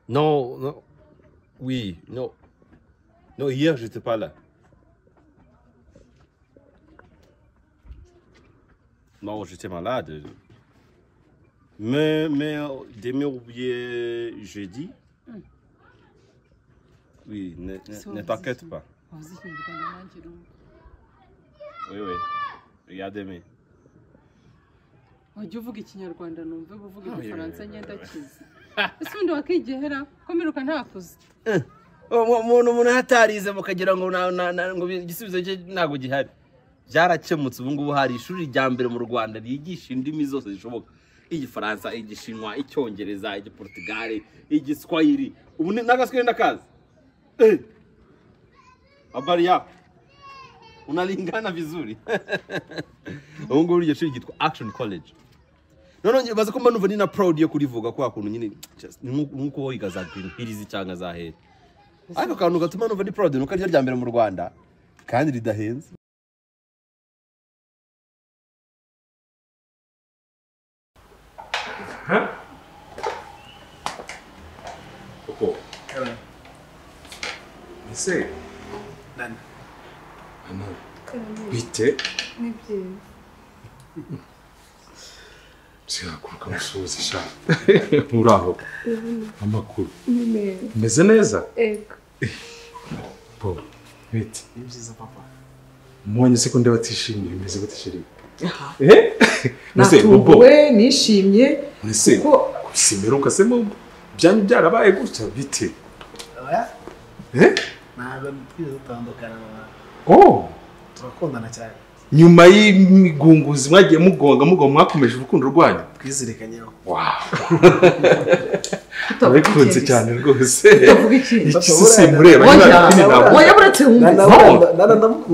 Non, non. Oui, non. Non, hier, j'étais pas là. Non, j'étais malade. Mais, mais euh, demain ou bien jeudi. Oui, ne, ne, ne t'inquiète pas. Oui, oui. Regarde demain. wajya uvuga ikinyarwanda numve uvuga igifaransa ngenda kizi ese ubundi wakigehera ko mperuka ntakuze umuntu umuntu hatarize mukagira ngo na- na- na- ngo igisubizo cye ntabwo gihari byarakemutse ubu ngubu hari ishuri rya mbere mu rwanda ryigisha indimi zose zishoboka igifaransa igishinwa icyongereza igiportugale igiswahili ubu ni- n'agaswahili ndakazi Eh! habari yako unalingana vizuri ubu ngubu iryo shuri ryitwa action college noneho nyibaza ko mba numva ni na proud yo kurivuga kwa kuntu nyine just- ni nk'uko nk'uko wiga za green hills cyangwa za hera ariko akantu gatuma numva ni proud nuko ariryo rya mbere mu rwanda kandi ridahenze Koko. Ese. Nana. Nana. Bite. Ni byiza Sinakuruka musuhuza sha. Muraho. Amakuru. ni meza Meze neza. ego Po. Bite. Ni byiza papa. Mbonye se ko ndeba atishimye bimeze gute shiri. Eh? Ese bobo. natunguwe nishimye Ese. kuko Simeruka se bobo. Byanyu byarabaye gutya bite. Oya, Eh? ntabwo twigeze dutandukana mama. Oh. turakundana cyane Nyuma y'imigunguzi mwagiye mugonga mugonga mwakomeje urukundo rwanyu. twizirikanyeho Turabikunze cyane rwose. utavuga ikindi Iki se simureba niba Oya, nta ntabwo. oya buretse wumvise ndamukunda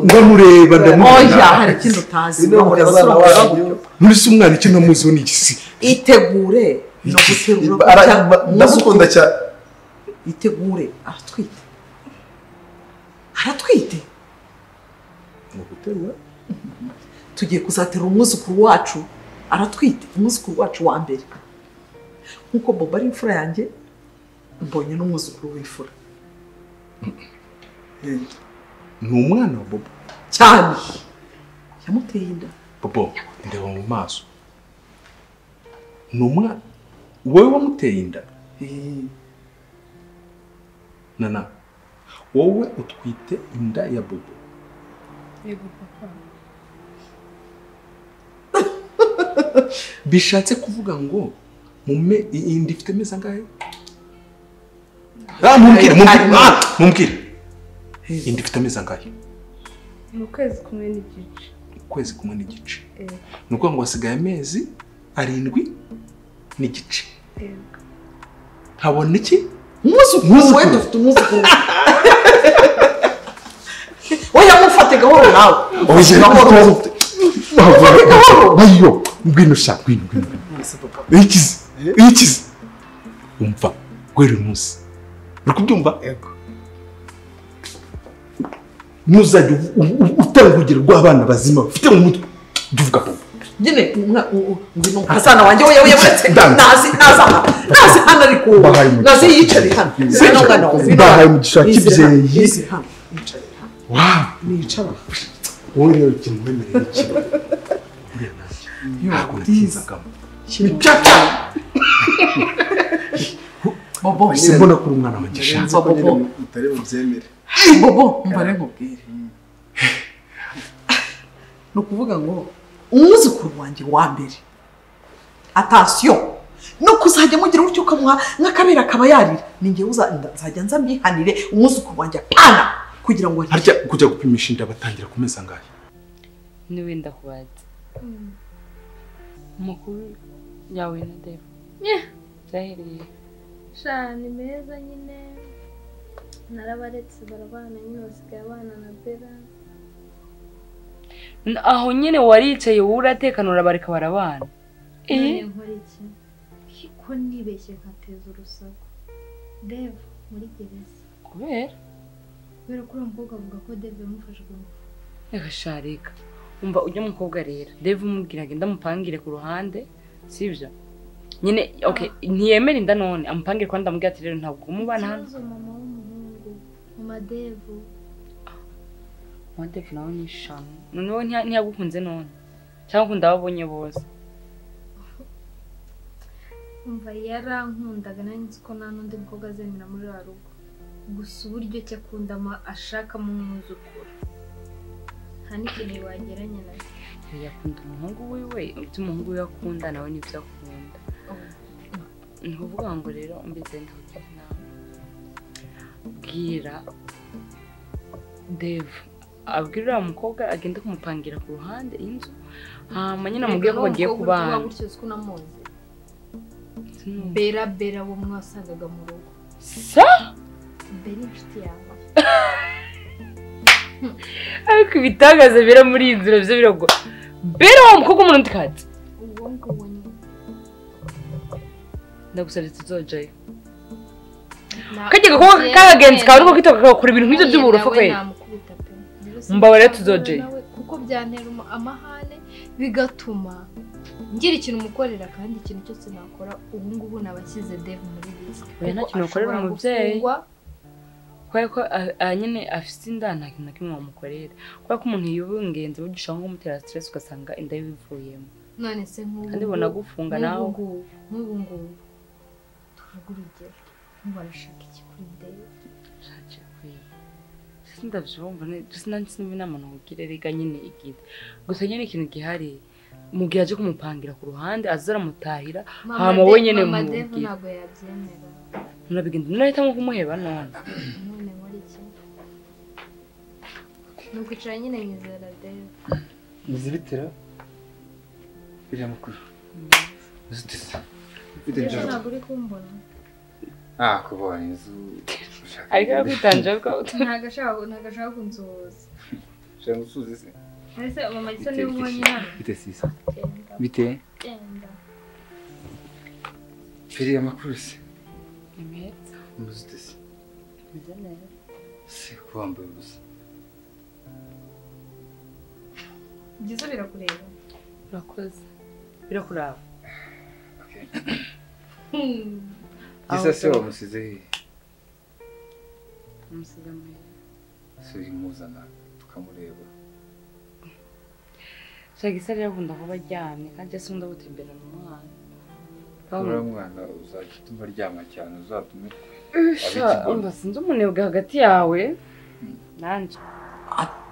ndamureba oya ndamureba hari ikindi utazi Bino ntabwo mukazana abasore bakora wanyu. gutyo. muri se umwana icyo namuziho ni igisi itegure no guterura Iba- ara- gutya, ba- ndamukunda cyane itegure aratwite aratwite tugiye kuzatera umwuzukuru wacu aratwite umwuzukuru wacu wa mbere nk'uko bobo ari imfura yanjye mbonye n'umwuzukuru w'imfura ni umwana wa bobo cyane yamuteye inda bobo ndeba mu maso ni umwana wowe wamuteye inda nana wowe utwite inda ya bobo yego papa bishatse kuvuga ngo mume i- inda ifite amezi angahe Ah, mumbwire mumbwire ah, mumbwire inda ifite amezi angahe mu kwezi kumwe n'igice ukwezi kumwe n'igice Eh. ni ukuvuga ngo hasigaye amezi arindwi n'igice yego habona iki umwuzukuru we dufite umwuzukuru oya mufate gahoro nawe oya gahoro ayo ngwino sha ngwino ngwino ikize ikize umva guhera uyu munsi uri kubyumva ntuzajya u- u- u- utanga urugero rw'abana bazima bafite mu mutwe jya uvuga bobo nyine ngwino mukazana wanjye we we buretse Dance. nazi nazi aha nazi hano ari ku Bahaye umugisha. nazi yicare hano Yicare. Ngwino ngwino, ngwino Bahaye hano. umugisha wa Yizere hano, kibyeyi. yizere hano, yicare hano. Nicara aha. wowe rero kintu wemereye ikintu buriya nanjye ntabwo nakinzagamo Bobo ese mbona ko uri umwana wanjye sha Nzi ko nyine utari bubyemere bobo mbare nkubwire ni ukuvuga ngo umwuzukuru wanjye wa mbere atasiyo no kuzajya mugira gutyo ukamuha nk'akabera akaba yarira ni ngewe uza- nzajya nza mbihanire umwuzukuru wanjye apana kugira ngo harya kujya gupimisha inda batangira ku mezi angahe niwe ndakubaza amakuru yawe na deva byahereye sha ni meza nyine narabaretse barabana nyine basigaye abana na bera N- aho nyine waricaye wowe uratekanura bareka barabana none nkora iki ko nibeshye nkateza urusaku deva muri gereza kubera kubera ko uriya mukobwa avuga ko deva yamufashe ku ngufu reka sha reka umva ujya mukobwa rero deva umubwira ngo ndamupangire ku ruhande sibyo nyine okay ntiyemera inda none amupange kwa ndamubwira ati rero ntabwo umubana hano ikibazo mama w'umuhungu mu madevu wandefu nawe ni shanu noneho ntiya- ntiyagukunze none cyangwa ukunda ababonye bose umva yarankundaga nari nzi ko nta n'undi mukobwa azemera muri wa rugo gusa uburyo ki akunda ama- ashaka mu mwuzukuru nta n'ikintu wageranya na cyo yakunda umuhungu wiwe ibyo umuhungu wiwe akunda nawe nibyo akunda ni ukuvuga ngo rero mbize ntabwo nawe bwira devu abwira uriya mukobwa agenda kumupangira ku ruhande y'inzu hanyuma nyine amubwiye ko bagiye kubana gutyo uzi ko unamuzi bera bera wo mwasangaga mu rugo sa bera inshuti yawe ariko ibitangaza bira muri iyi nzira byo biragora bera wa mukobwa umuntu utikatse uwo nguwo nyine ndagusabye tuzojayo kajya gakobwa k'akagenzi kawe niko kitwa kakakora ibintu nk'ibyo by'uburufu kwe Mbabarira, tuzogeye. kuko byantera umu- amahane bigatuma ngira ikintu umukorera kandi ikintu cyose nakora ubu ngubu nabashyize devu muri risike Oya, nta kintu wakorera umubyeyi. kubera ko a- a- nyine afite inda nta kintu na kimwe wamukorera kubera ko umuntu yubungenze ingenzi burya ushobora nko kumutera stress ugasanga inda ye ibivuyemo none se nk'ubu kandi ngubu- bonagufunga nawe nk'ubu ngubu- nk'ubu ngubu tuvuge urugero nk'ubu arashaka iki kuri devu ushakiye kwiba sindabyumva sinansiba inama nakubwira rega nyine igida gusa nyine ikintu gihari mu gihe aje kumupangira ku ruhande aza aramutahira hama De- wowe nyine mama devu mumubwire ntabwo yabyemera murabigenda murahitamo kumuheba none none muri iki ni ukwicara nyine nyizera devu Nizibitira biriya makuru uzitesa ufite Devu ibicuruzwa ntabwo uri kumbona ah kubonye inzu ushaka ariko yakwitanje ariko ntabwo ashaka ntabwo ashaka kunsuhuza ushaka gusubiza isi ese mama gisa niba ubonye hano bite sisa genda bite genda biriya makuru se ni meza muzitesa meze neza si wambaye ubusa byiza birakureba urakoze birakuraba Hmm. gisa se wamusize hehe umusiga muheba se uyimuzana tukamureba shaka isa rero akunda kuba aryamye kandi asa nkunda gutembera mu mwana uriya mwana uzajya utuma aryama cyane uzatume umva sinzi umunebwe hagati yawe nanjye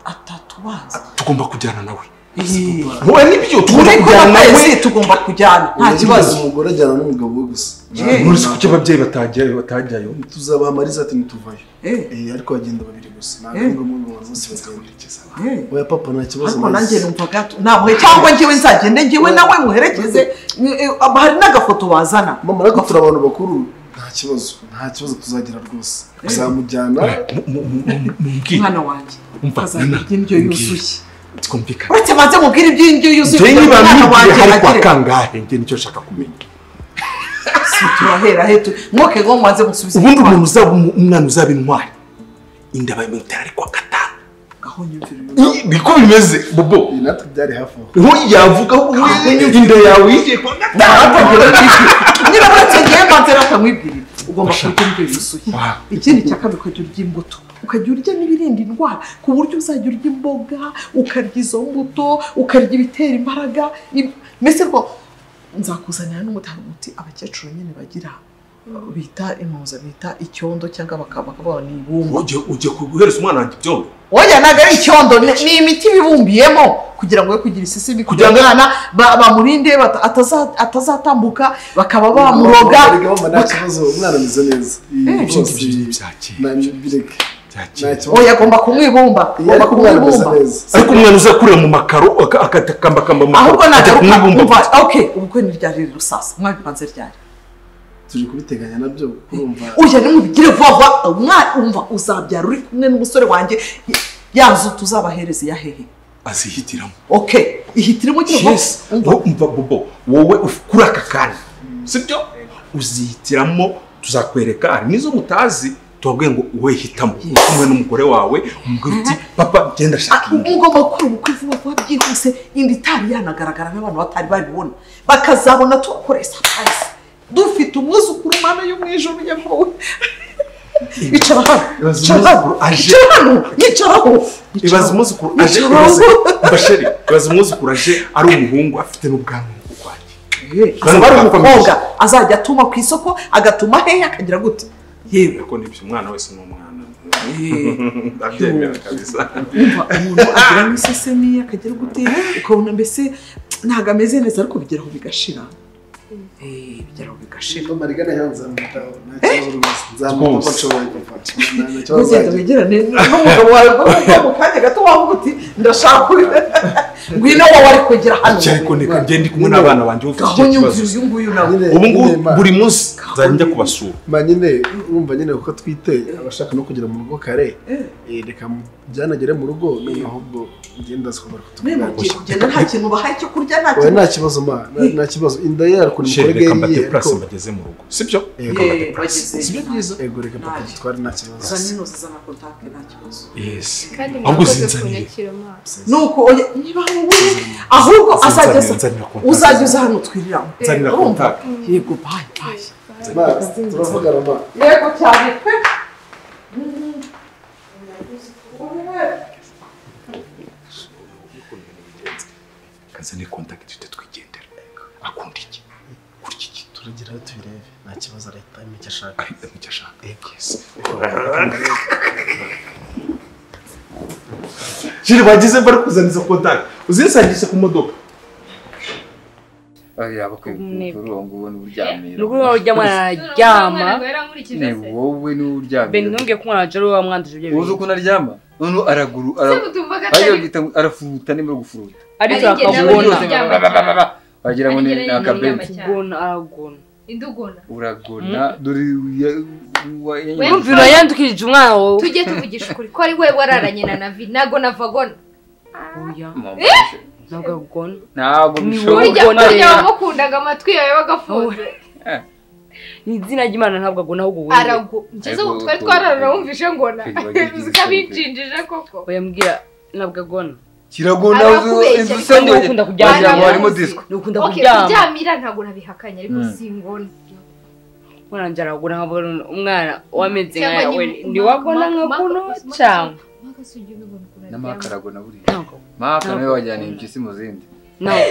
atatubazi tugomba kujyana nawe wowe nibyo turi kumwe twese tugomba kujyana nta kibazo umugore ajyana n'umugabo we gusa muri si kuki ababyeyi batajyayo batajyayo tuzabaha mariza ati ntituvayo Eh, Eh, ariko bagenda babiri gusa ntabwo Eh. ari ngombwa ngo abantu bose bagende eh. oya papa nta kibazo ariko nanjye mariza numva gato namwe cyangwa njyewe nzagende njyewe nawe muherekeze ni- eh, hari n'agafoto wazana mama ariko turi abantu bakuru nta kibazo nta kibazo tuzagira rwose uzamujyana mumbwire mwana wanjye umva azarya indyo yuzuye twumvikane uretse banze mubwire iby'indyo yuzuye njyewe kugira ngo umwana niba wanjye mubwire hari kwa agere kangahe njye nicyo nshaka kumenya si turahera he tu mwoke ngo mwanze musubize ubundi umuntu uzaba umu- umwana uzaba intwari inda bayimutera ari kwa gatanu aho nyumvira uyu I- niko bimeze bobo Eh, natwe byari hafi aho nkuyu yavuga ko inda yawe yigiye kwa gatanu niba uretse ngewe mbanze bakamwibwirira ugomba Ashaka. kurya indyo yuzuye Ah. ikindi cya kabiri ukajya urya imbuto ukajya urya n'ibirinda indwara ku buryo uzajya urya imboga ukarya izo mbuto ukarya ibitera imbaraga ib- mbese rwo nzakuzanira n'umutanga umuti abakecuru nyine bagira bita impuza bita icyondo cyangwa bakaba bakaba ni ibumba ujye ujye guhereza umwana wanjye ibyondo wowe ntabwo ari icyondo ni ni imiti bibumbiyemo kugira ngo we kugira isisi kugira ngo umwana ba- bamurinde bata- ataza- atazatambuka bakaba bamuroga Erega mama nta kibazo umwana ameze neza Eh, Eh. rwose, bya kera na- bireke bya nta kera kibazo oya agomba kumwibumba Iyo agomba ariko umwana ameze kumwibumba neza ariko umwana uza kurira mu makaro aka- akatakambakamba mu makaro ahubwo ajya nagaruka kumwibumba umva ok ubukwe ntiryari rero sasa mwabipanze ryari turi kubiteganya nabyo urumva ujya nimubigire vuba vuba umwana umva uzabyara uri kumwe n'umusore wanjye yanzu tuzabahereza iya hehe azihitiramo ok ihitiremo ugira vuba yes wowe umva bobo wowe uf- kuri aka kanya sibyo uzihitiramo tuzakwereka hari n'izo mutazi tubabwiye ngo wowe hitamo uri kumwe n'umugore wawe umubwira uti papa genda shaka Ah, indi ugomba gukora ubukwe vuba vuba byihuse inda itari yanagaragara n'abantu batari babibona bakazabona tubakoreye surprise dufite umwuzukuru mana yo mu ijoro yavuwe icara hano Ibaze icara hano umwuzukuru aje. icara hano yicaraho ibaza umwuzukuru aje Icara ibaze aho. basheri ibaza umwuzukuru aje ari umuhungu afite n'ubwanwa bw'urwanjye azaba ari umukobwa azajya atuma ku isoko agatuma hehe akagira gute yewe ariko nibyo umwana wese ni umwana ndabyemera kabisa kumva umuntu agira n'isesemi akagira gute ukabona mbese ntabwo ameze neza ariko bigeraho bigashira Eh, bigeraho bigashira marigana yawe nzamwitaho nta kibazo rwose nzamwitaho Rwose. nshobora gufata nta kibazo ntugende nzagira. wegerane n'umugabo wawe ngo uve mu kanya gato wavuga uti ndashaka ngwino wowe ari kugera hano Icyo ariko reka ngende ndi kumwe n'abana banjye bafite gaho icyo nyumvira kibazo uyu nguyu nawe Nyine- ubu ngubu nyine ma- buri munsi nzajya njya kubasura ma nyine urumva nyine kuko twiteye abashaka no kugera mu rugo kare eh, reka byanagere mu rugo noneho ahubwo ngenda zikobora niba ugiye kutubwira kugenda nta kintu bahaye cyo kurya nta oya kintu nta kibazo ma nta- nta kibazo inda ye ariko ni sheri mukorege reka mbate yiye purasi ariko mbageze mu rugo sibyo yego Yewe, bageze sibyo byiza yego reka Nta- papa dutware nta kibazo za n'intozi z'amakontakiti nta kibazo yesi kandi ahubwo mwakoze zinzaniye kunyakira amaso nuko oya niba wowe ahubwo azajya Nzanira- nzanira contact. uzajya uza hano twiriramo nzanira urumva contact. yego bayi bayi ma turavugana ma yego cyane pe kazane contact tujye twigendera akunda iki kurya iki turagira aho tubirebe nta kibazo arahita amenya icyo ashaka ahita mu cyo ashaka Yes. sheri bageze bari kuzaniza contact uzisangishe ku modoka Oya, bakwiye Umunebwe. kukubura uwo nguwo ni uryamira. nuko niba ujya mwana araryama Ni wowe ni beni uryamira. ntumbwiye ko umwana ajya ari wowe wamwanduje ibyo Uzi bintu ukuntu aryama? Noneho araguru, ara- ariyo bita ngo arafuruta nimba ari gufuruta. ariko Arigenda Ijoro akabona ryose aryama bababababa. Wagira ngo ni Arigenda ni akabenzi. cyane. akagona aragona indugona Uragona, dore uya- uwa- We- numva urayandukirije umwana wawe tujye tuvugisha ukuri ko ari we wararanye na navi ntabwo navagona oya Mama, ntabwo agona Ntabwo Ni bishoboka. wowe burya Ubugona burya rero. wamukundaga amatwi yawe wagafunze ni izina ry'imana ntabwo agona ahubwo wowe arago ngeze Ariko- ubu twari twararana wumvishe ngona Kwiyubagira uzi ko isoni. abinjinjije koko oyambwira ntabwo agona kiragona Arakubeshya, inzu kandi isanzwe ukunda kuryama. wagira ngo harimo Baramuzi. disco ni ukunda Ok, kuryama kuryamira ntabwo nabihakanye ariko Mm. singona wananje aragona nkabona umwana wameze Cyangwa nkawe nyi- ntiwagona Mark- Mark- nkakuno Mark- cyangwa Maka si ujya ubibona ukuntu n'amaka aryama. aragona buriya ntabwo maka Ntabwo nawe wajyana ukunda. impyisi mu zindi nawe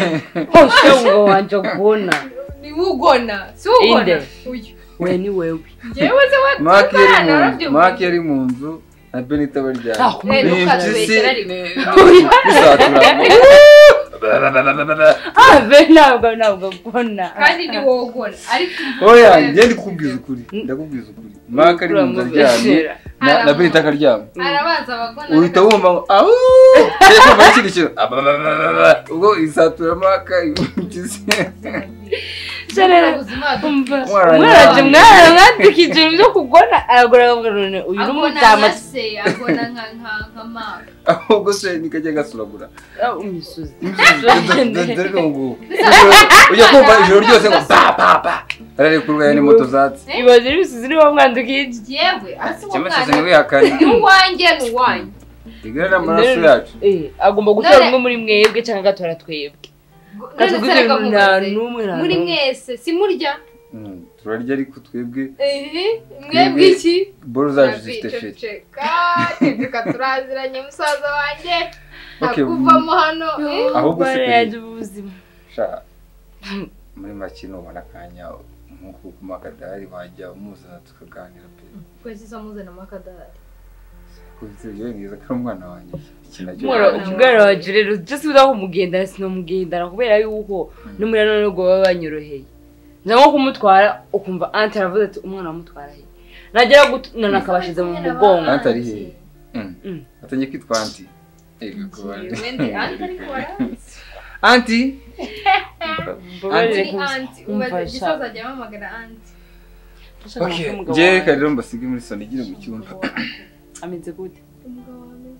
hose ngo wanje kubona ni we ugona si we ugona Inde. uyu we ni wewe njyewe se wa- maka yari mu Tuzarana, nzu urabyumva. maka yari mu nzu na benita nta baryamye Eh, kumenya ni ntukazibeshyere impyisi ariko. bisatura ah be ntabwo ntabwo agona kandi ni wowe ugona ariko oya njye ndi kukubwiza ukuri ndakubwiza ukuri maka ari mu nzu aryamye Uramubeshera. na- na benita akaryamye arabanza abagona uhita ariko- wumva ngo awu muri kiri kintu abababababa. ubwo isatura maka impyisi Cya rero, ubuzima umva Mwaranywa. umwaraje mwana mwandikije ibintu byo kugona aragona akavuga none uyu ni agona umuryama nka se agona nka nka nka mama ahubwo se nikajya gasuragura Ah, imisozi ujya kumva ijoro ryose ngo ba ba ba ararekurwa ni moto zatse ibaze imisozi niba mwandukiye iki yewe asi wa cyangwa se mwana wihakane ni uwanjye ni uwanjye igare n'amaraso yacu Eh, agomba gutora None- umwe muri mwebwe cyangwa agatora twebwe none se atubwize nta arakamubaze n'umwe nta muri n'umwe mwese simurya Mm, turarya ariko twebwe ehe mwebwe iki boro zacu zifite feri Ceceka, ceceka turaziranye musaza wanjye Okay, nakuvamo hano eh? ahubwo se Bana kuri- yanjye ubuzima sha muri make nubona akanya nk'uko kumakadari wajya umuzana tukaganira pe twese isa muzanamo akadahari kubitse byo neza ko ari umwana wanjye iki nacyo umwana umwana wacu rero just uza kumugendana sinamugendana kubera yuko n'umuriro none ubwo baba banyoroheye nza nko kumutwara ukumva ante aravuze ati umwana wamutwara he nagera gutunana akabashize mu mugongo Ante ari hehe? Mm. atangiye kwitwa anti Ego, kuba- Wendi, anti ariko warazi. anti Mbabarire Ni kumva- anti, kumva umaze sha. gisoza ajya amamagara anti. Nashakaga ko umugabo njye wanjye reka rero mbasige muri soni igire mu cyumba ameze gute Umugabo wameze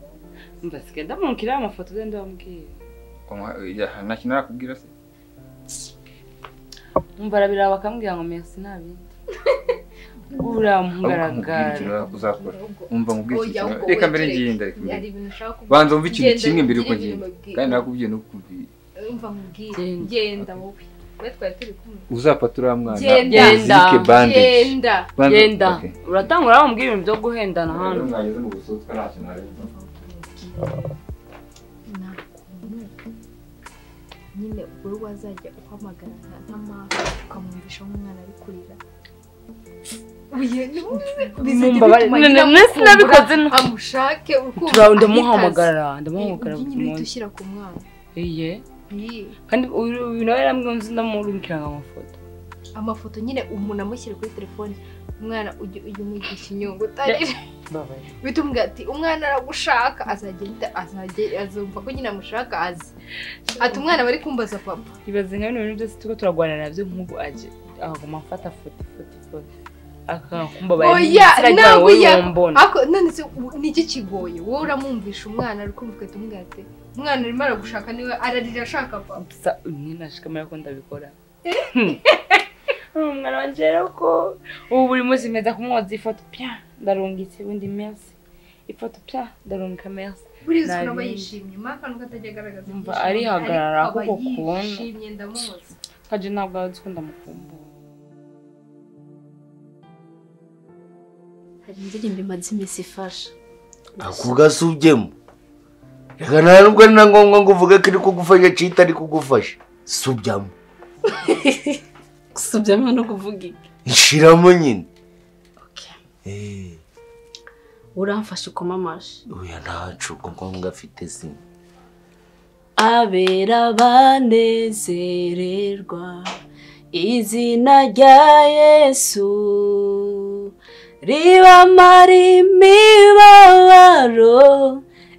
mbasike ndamurukiraho amafoto ze ndababwira Oya, ya, nta kintu arakubwira se umva arabiraba bakambwira ngo merci nta bindi ahubwo nkubwire ikintu uramugaragara uzakora umva nkubwire iki Oya, kintu ahubwo reka mbere wicare. ngenda reka mbere hari ibintu ushaka kuvuga. banza wumve ikintu Genda, kimwe mbere ugire uko ibintu ngenda babwira. kandi nakubwiye no kukubwira Umva nkubwire, Genda. genda wowe. we twari turi kumwe uzapfa turiya mwana Genda. uzirike bandage genda Bandage, genda okay. uratanga uramubwira ibintu byo guhendana hano mwageze mu busutwa nta kintu narenza nakunuka nyine ubwo rwo wazajya uhamagara nka nk'amawe ukamwumvisha nk'umwana ari kurira Mumbabarire. None- none sinabikoze no- amushake ukumva Tura- ahitaza. ndamuhamagara ndamuhamagara Iyi buri nyine uhita munsi ushyira ku mwana iye Iyi. kandi uyu uyu nawe yaramwunze ndamurungikiranga amafoto amafoto nyine umuntu amushyira kuri telefone umwana ujye ujye umwigisha inyungu utarire bituma umbwira ati umwana aragushaka azagenda azajya azumva ko nyine amushaka azi ati umwana bari kumbaza papa ibaze nka bino bintu byose turiko turagwanira nabyo nk'ubu aje akaguma afata foto foto foto akakumbabarira Oya, nawe ya- mbona ariko none se u- ni iki kigoye wowe uramwumvisha umwana ari kumva ugahita umubwira ati umwana arimo aragushaka niwe ararira ashaka papa gusa umwe nashikamira ko ndabikora umwana wanjye rero ko ubu buri munsi meza kumwoza ifoto pya ndarungitse ubundi merci ifoto pya ndarungika merci buriya uzi Nabi. ukuntu aba yishimye muri akantu katajya agaragaza Umva ibyishimo, arihagarara ariko aba kuko ukuntu. yishimye ndamuzi kaje ntabwo azi ko ndamukumbura hari indirimbo imaze iminsi ifasha ako gasubyemo reka nta nubwo ari na ngombwa ngo uvuge ko iri kugufasha cyangwa itari kugufasha subyamo gusubyamo no kuvuga iki nshiramo nyine Eh, uramfashe ukoma amashyi oya ntacu ko ngombwa afite sima abera banezererwa izina rya yesu ribamara imibabaro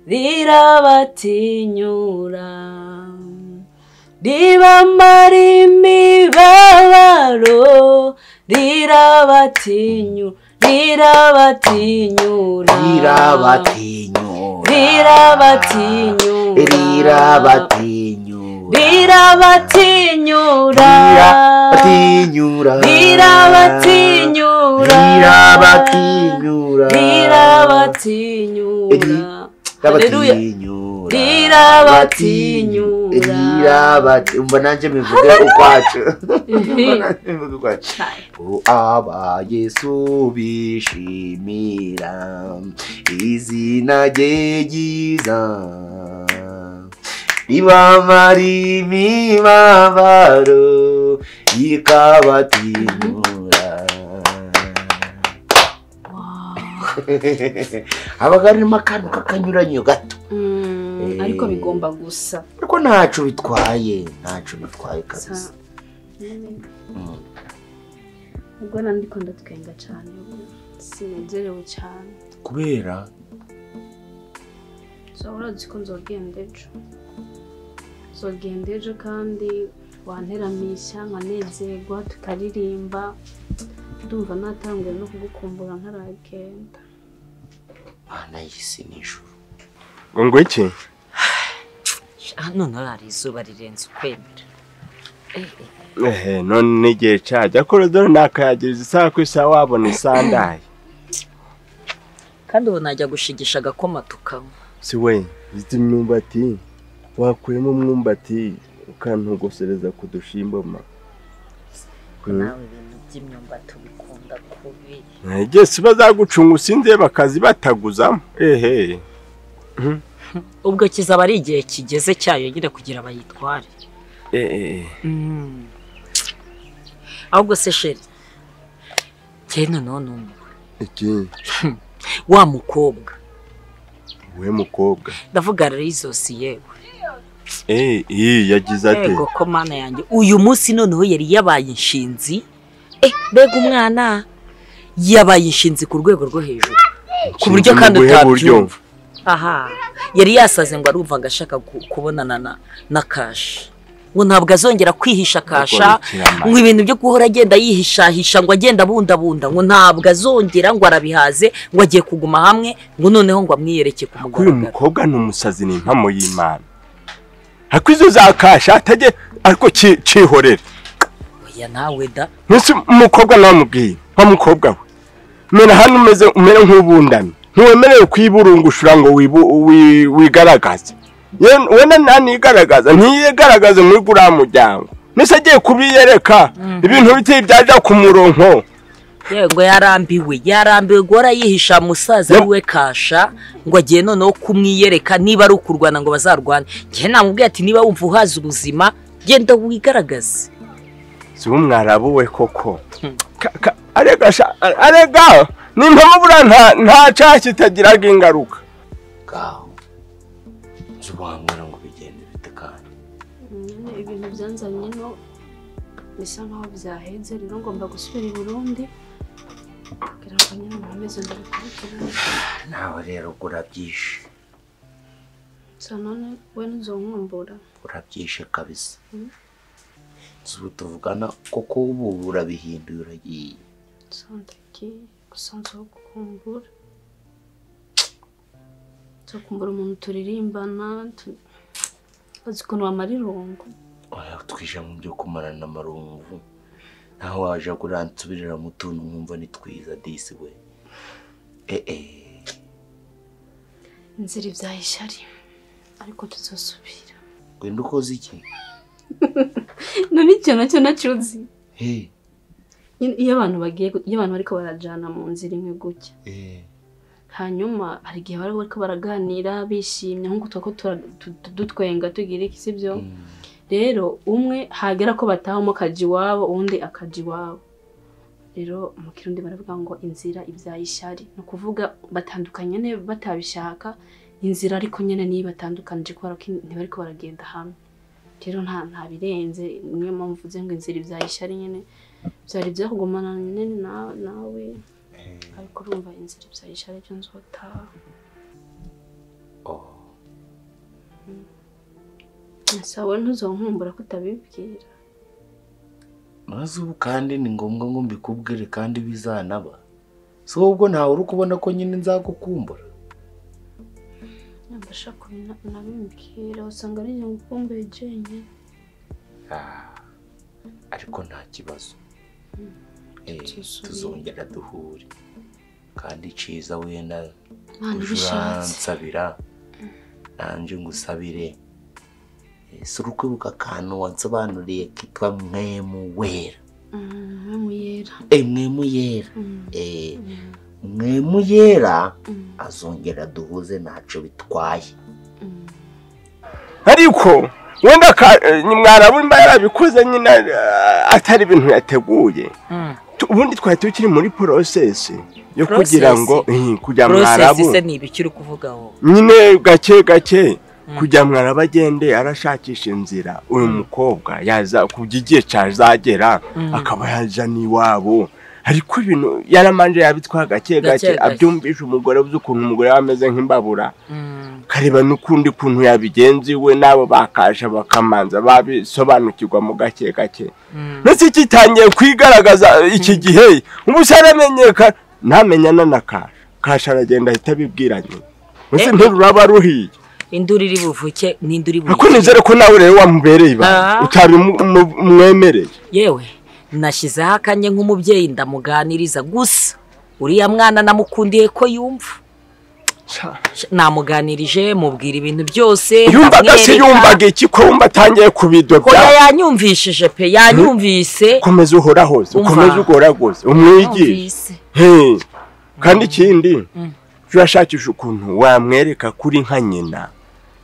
rirabatinyura ribamara imibabaro rirabatinyura rirabatinyura rirabatinyura rirabatinyura rirabatinyura rirabatinyura rirabatinyura rirabatinyura rirabatinyura rirabatinyura Haleluya. rirabatinyura Rirabatinyura. rirabati umva nanjye mivuge ukwacu mivuge ukwacu aba yesu bishimira izina rye ryiza ribamara imibabaro ikabatinyura haba harimo akantu k'akanyuranyo gato Mm, ariko bigomba gusa ariko ntacu bitwaye ntacu bitwaye kabisa Mm. ubwo nandiko ndatwenga cyane ubu sinezerewe cyane kubera zahora ko nzogenda ejo nzogenda ejo kandi wanteramisha nkanezerwa tukaririmba ndumva natanguye no kugukumbura ntaragenda mana y'isi n'ijuru ngo iki hano none hari izuba rirenze ukwemera ehe none n'igihe cajya korodoro nakayagiriza isaha ku isaha wabona isandaye kandi ubu najya gushigisha agakoma tukanywa si we zita imyumbati wakuyemo umwumbati ukantogosereza ku dushimbo ma nawe ibintu by'imyumbati ubikunda kubi igesi bazagucunga usinze bakazibataguza ehe ubwo kizaba ari igihe kigeze cyayo nyine kugira bayitware ehe Mm. ahubwo se sheri njyewe noneho ni umugore iki wa mukobwa we mukobwa ndavuga rero izosi yewe ehe iyi yagize ate yego ko mana yanjye uyu munsi noneho yari yabaye inshinzi eh mbega umwana yabaye inshinzi ku rwego rwo hejuru ku buryo Nshinzi kandi mu buhe buryo? utabyumva aha yari yasaze ngo arumvaga ashaka gu- kubonana na na kashi ngo ntabwo azongera kwihisha kasha Ikiramare. ngo ibintu byo guhora agenda yihishahisha ngo agenda abundabunda ngo ntabwo azongera ngo arabihaze ngo agiye kuguma hamwe ngo noneho ngo amwiyereke ku ko uyu mugaragaro mukobwa ni umusazi ni impamo y'imana ariko izo zakasha atajye ariko ki- cyihorere oya nawe da ntese umukobwa nawe amubwiye nka mukobwa we mera hano umeze umere nk'ubundamye ntiwemerewe kwiburungushura ngo wibu- wi- wigaragaze Ye- we na nta nigaragaza ntiyigaragaze muri guriya muryango nese agiye kubiyereka ibintu biteye byajya ku murongo yego yarambiwe yarambiwe guhora yihisha musaza we kasha ngo agiye noneho kumwiyereka niba ari ukurwana ngo bazarwane njye namubwiye ati niba wumva uhaza ubuzima genda wigaragaze ziba mwarabuwe koko Ka- arega sha- arega ni intamubura nta nta cyaha kitagiraga ingaruka ngaho nzi ubuhamwara ngo bigende bitekanye nyine ibintu byanzanye no bisa nkaho byahenze rero ngomba gusubira i burundi kugira ngo nyine nkomeze ndabikurikirane nawe rero ubwo urabyishe gusa none we ntuzonkumbura urabyishe kabisa nzi ubu tuvugana kuko ubu urabihinduye uragiye santaki gusa nzogukumbura nzokumbura umuntu turirimbana tu- uzi ukuntu wamara irungu oya twije mu byo kumarana amarungu naho waje kurantsubirira mu tuntu nkumva ni twiza disi we ee inzira ibyaha ishyari ariko tuzosubira wenda ukoze iki none ikintu nacyo nacyo uzi he Nyine iyo abantu bagiye gu- iyo abantu bariko barajana mu nzira imwe gutya ee hanyuma hari igihe bari bariko baraganira bishimye nk'uko twako tura- tu- tu- dutwenga tugira iki sibyo rero umwe hagera ko batahamo akaja iwabo uwundi akaja iwabo rero mu kirundi baravuga ngo inzira ibyaye ishyari ni ukuvuga batandukanye nyene batabishaka inzira ariko nyine niyo ibatandukanije kubera ko ntibariko baragenda hamwe rero nta nta birenze niyo mpamvu mvuze ngo inzira ibyaye ishyari nyine byari byakugumana nyine na- nawe ariko urumva inzira ibyaye ishyari byo nzotaha sawe ntuzonkumbura ko utabibwira maze ubu kandi ni ngombwa ngo mbikubwire kandi bizanaba si ahubwo ntawe uri kubona ko nyine nzagukumbura nabasha kunabimbwira usanga nijye ngukumbuye jenyine Ah, ariko nta kibazo Eh, tuzongera duhure kandi ciza wenda Imana uje ibishatse. uransabira nanje ngusabire Eh, si uri kwibuka akantu wansobanuriye kitwa mwemu wera mwe muyera Eh, mwemu yera Eh, mwemu yera azongera duhuze ntaco bitwaye ariko wenda ka- eh, mwarabu mba yarabikoze nyine eh, atari ibintu yateguye Tu- ubundi twari tukiri muri porosesi yo kugira ngo eh, kujya mwarabu se ni ibiki uri kuvuga wowe nyine gake gake kujya mwarabu agende arashakisha inzira uyu mukobwa yaza kujya igihe cyazagera Mm. akaba yaja n'iwabo ariko ibintu yaramanje yabitwa Gake gake gake gake. abyumvisha umugore uzi ukuntu umugore we ameze nk'imbabura Mm. kareba n'ukundi kuntu yabigenziwe n'abo bakasha bakamanza babisobanukirwa mu gake gake ndetse kitangiye kwigaragaza iki gihe ubu cyaramenyekana ntamenyana na kasha kasha aragenda ahita abibwira nyina mbese ntiruraba ruhiye induru iri buvuke n'induru iri ariko buvuke nizere ko nawe rero wamubereye ibanga Ah. utabimwemereye yewe nashyizeho akanya nk'umubyeyi ndamuganiriza gusa uriya mwana namukundiye ko yumva Sha, namuganirije mubwira ibintu byose yumvaga se ndamwereka. yumvaga iki ko yumva atangiye kubidwa oya bya yanyumvishije pe yanyumvise komeza uhorahoze Umva. ukomeze ugoragoze umwigishe Yumvise. He. kandi ikindi Mm. turashakisha ukuntu wamwereka kuri nka nyina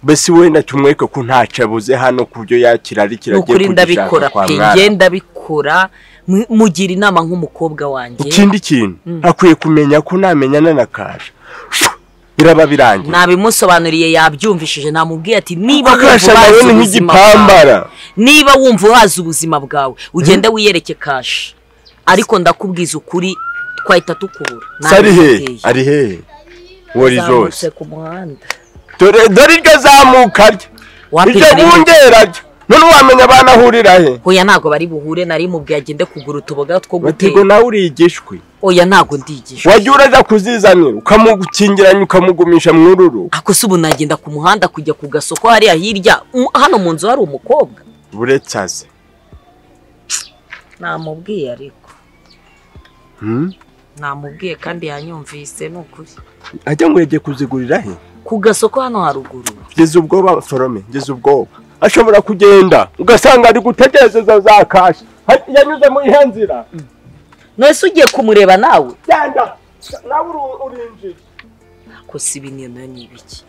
mbese wenda tumwereke ko ntacyo abuze hano ku byo yakira ari ni kiragiye ukuri kugishaka ndabikora kwa pe mwara nge ndabikora Mu- mugira inama nk'umukobwa wanjye ikindi kintu Mm. akwiye kumenya ko namenyana na kasha biraba birangiye nabimusobanuriye yabyumvishije namubwiye ati niba Kuko wumva kasha nawe uhazi ni ubuzima nk'igipambara. bwawe niba wumva uhazi ubuzima bwawe ugende wiyereke kasha ariko ndakubwiza ukuri twahita tukubura se ari hehe Nabimubwiye. ari hehe wari zose Yazamutse ku muhanda dore dore iryo zamuka rye iryo Wapiganira. bungera rye none wamenya abana ahurira he hoya ntabwo bari buhure nari mubwiye agende kugura utuboga two batigo gutera nawe urigishwe oya ntabwo ndigishwa wajya uraza kuzizanira ukamukingiranya ukamugumisha mu ruru akose ubu nagenda ku muhanda kujya ku gasoko hariya hirya Mm, hano mu nzu hari umukobwa buretse aze namubwiye ariko Hmm? namubwiye kandi yanyumvise ni ukuri ajya ngo yagiye kuzigurira he ku gasoko hano haruguru kugeza ubwoba forome kugeza ubwoba ashobora kugenda ugasanga ari gutekereza za kashi yanyuze muri ihe nzira nese ugiye kumureba nawe genda nawe uru- urinjira ko si biniyo nayo ni ibiki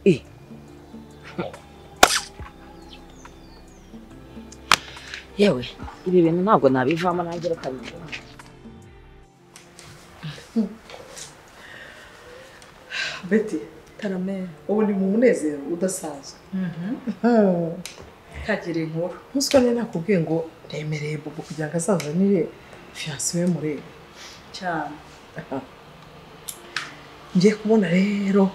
Eh. yewe ibi bintu ntabwo nabivamo nanjye reka bivemo. beti tarame ubu ni mu munezero udasanzwe kagire inkuru ntuswa nari nakubwiye ngo remereye bobo kugira ngo azazanire fiyanse we murebe cyane ngiye kubona rero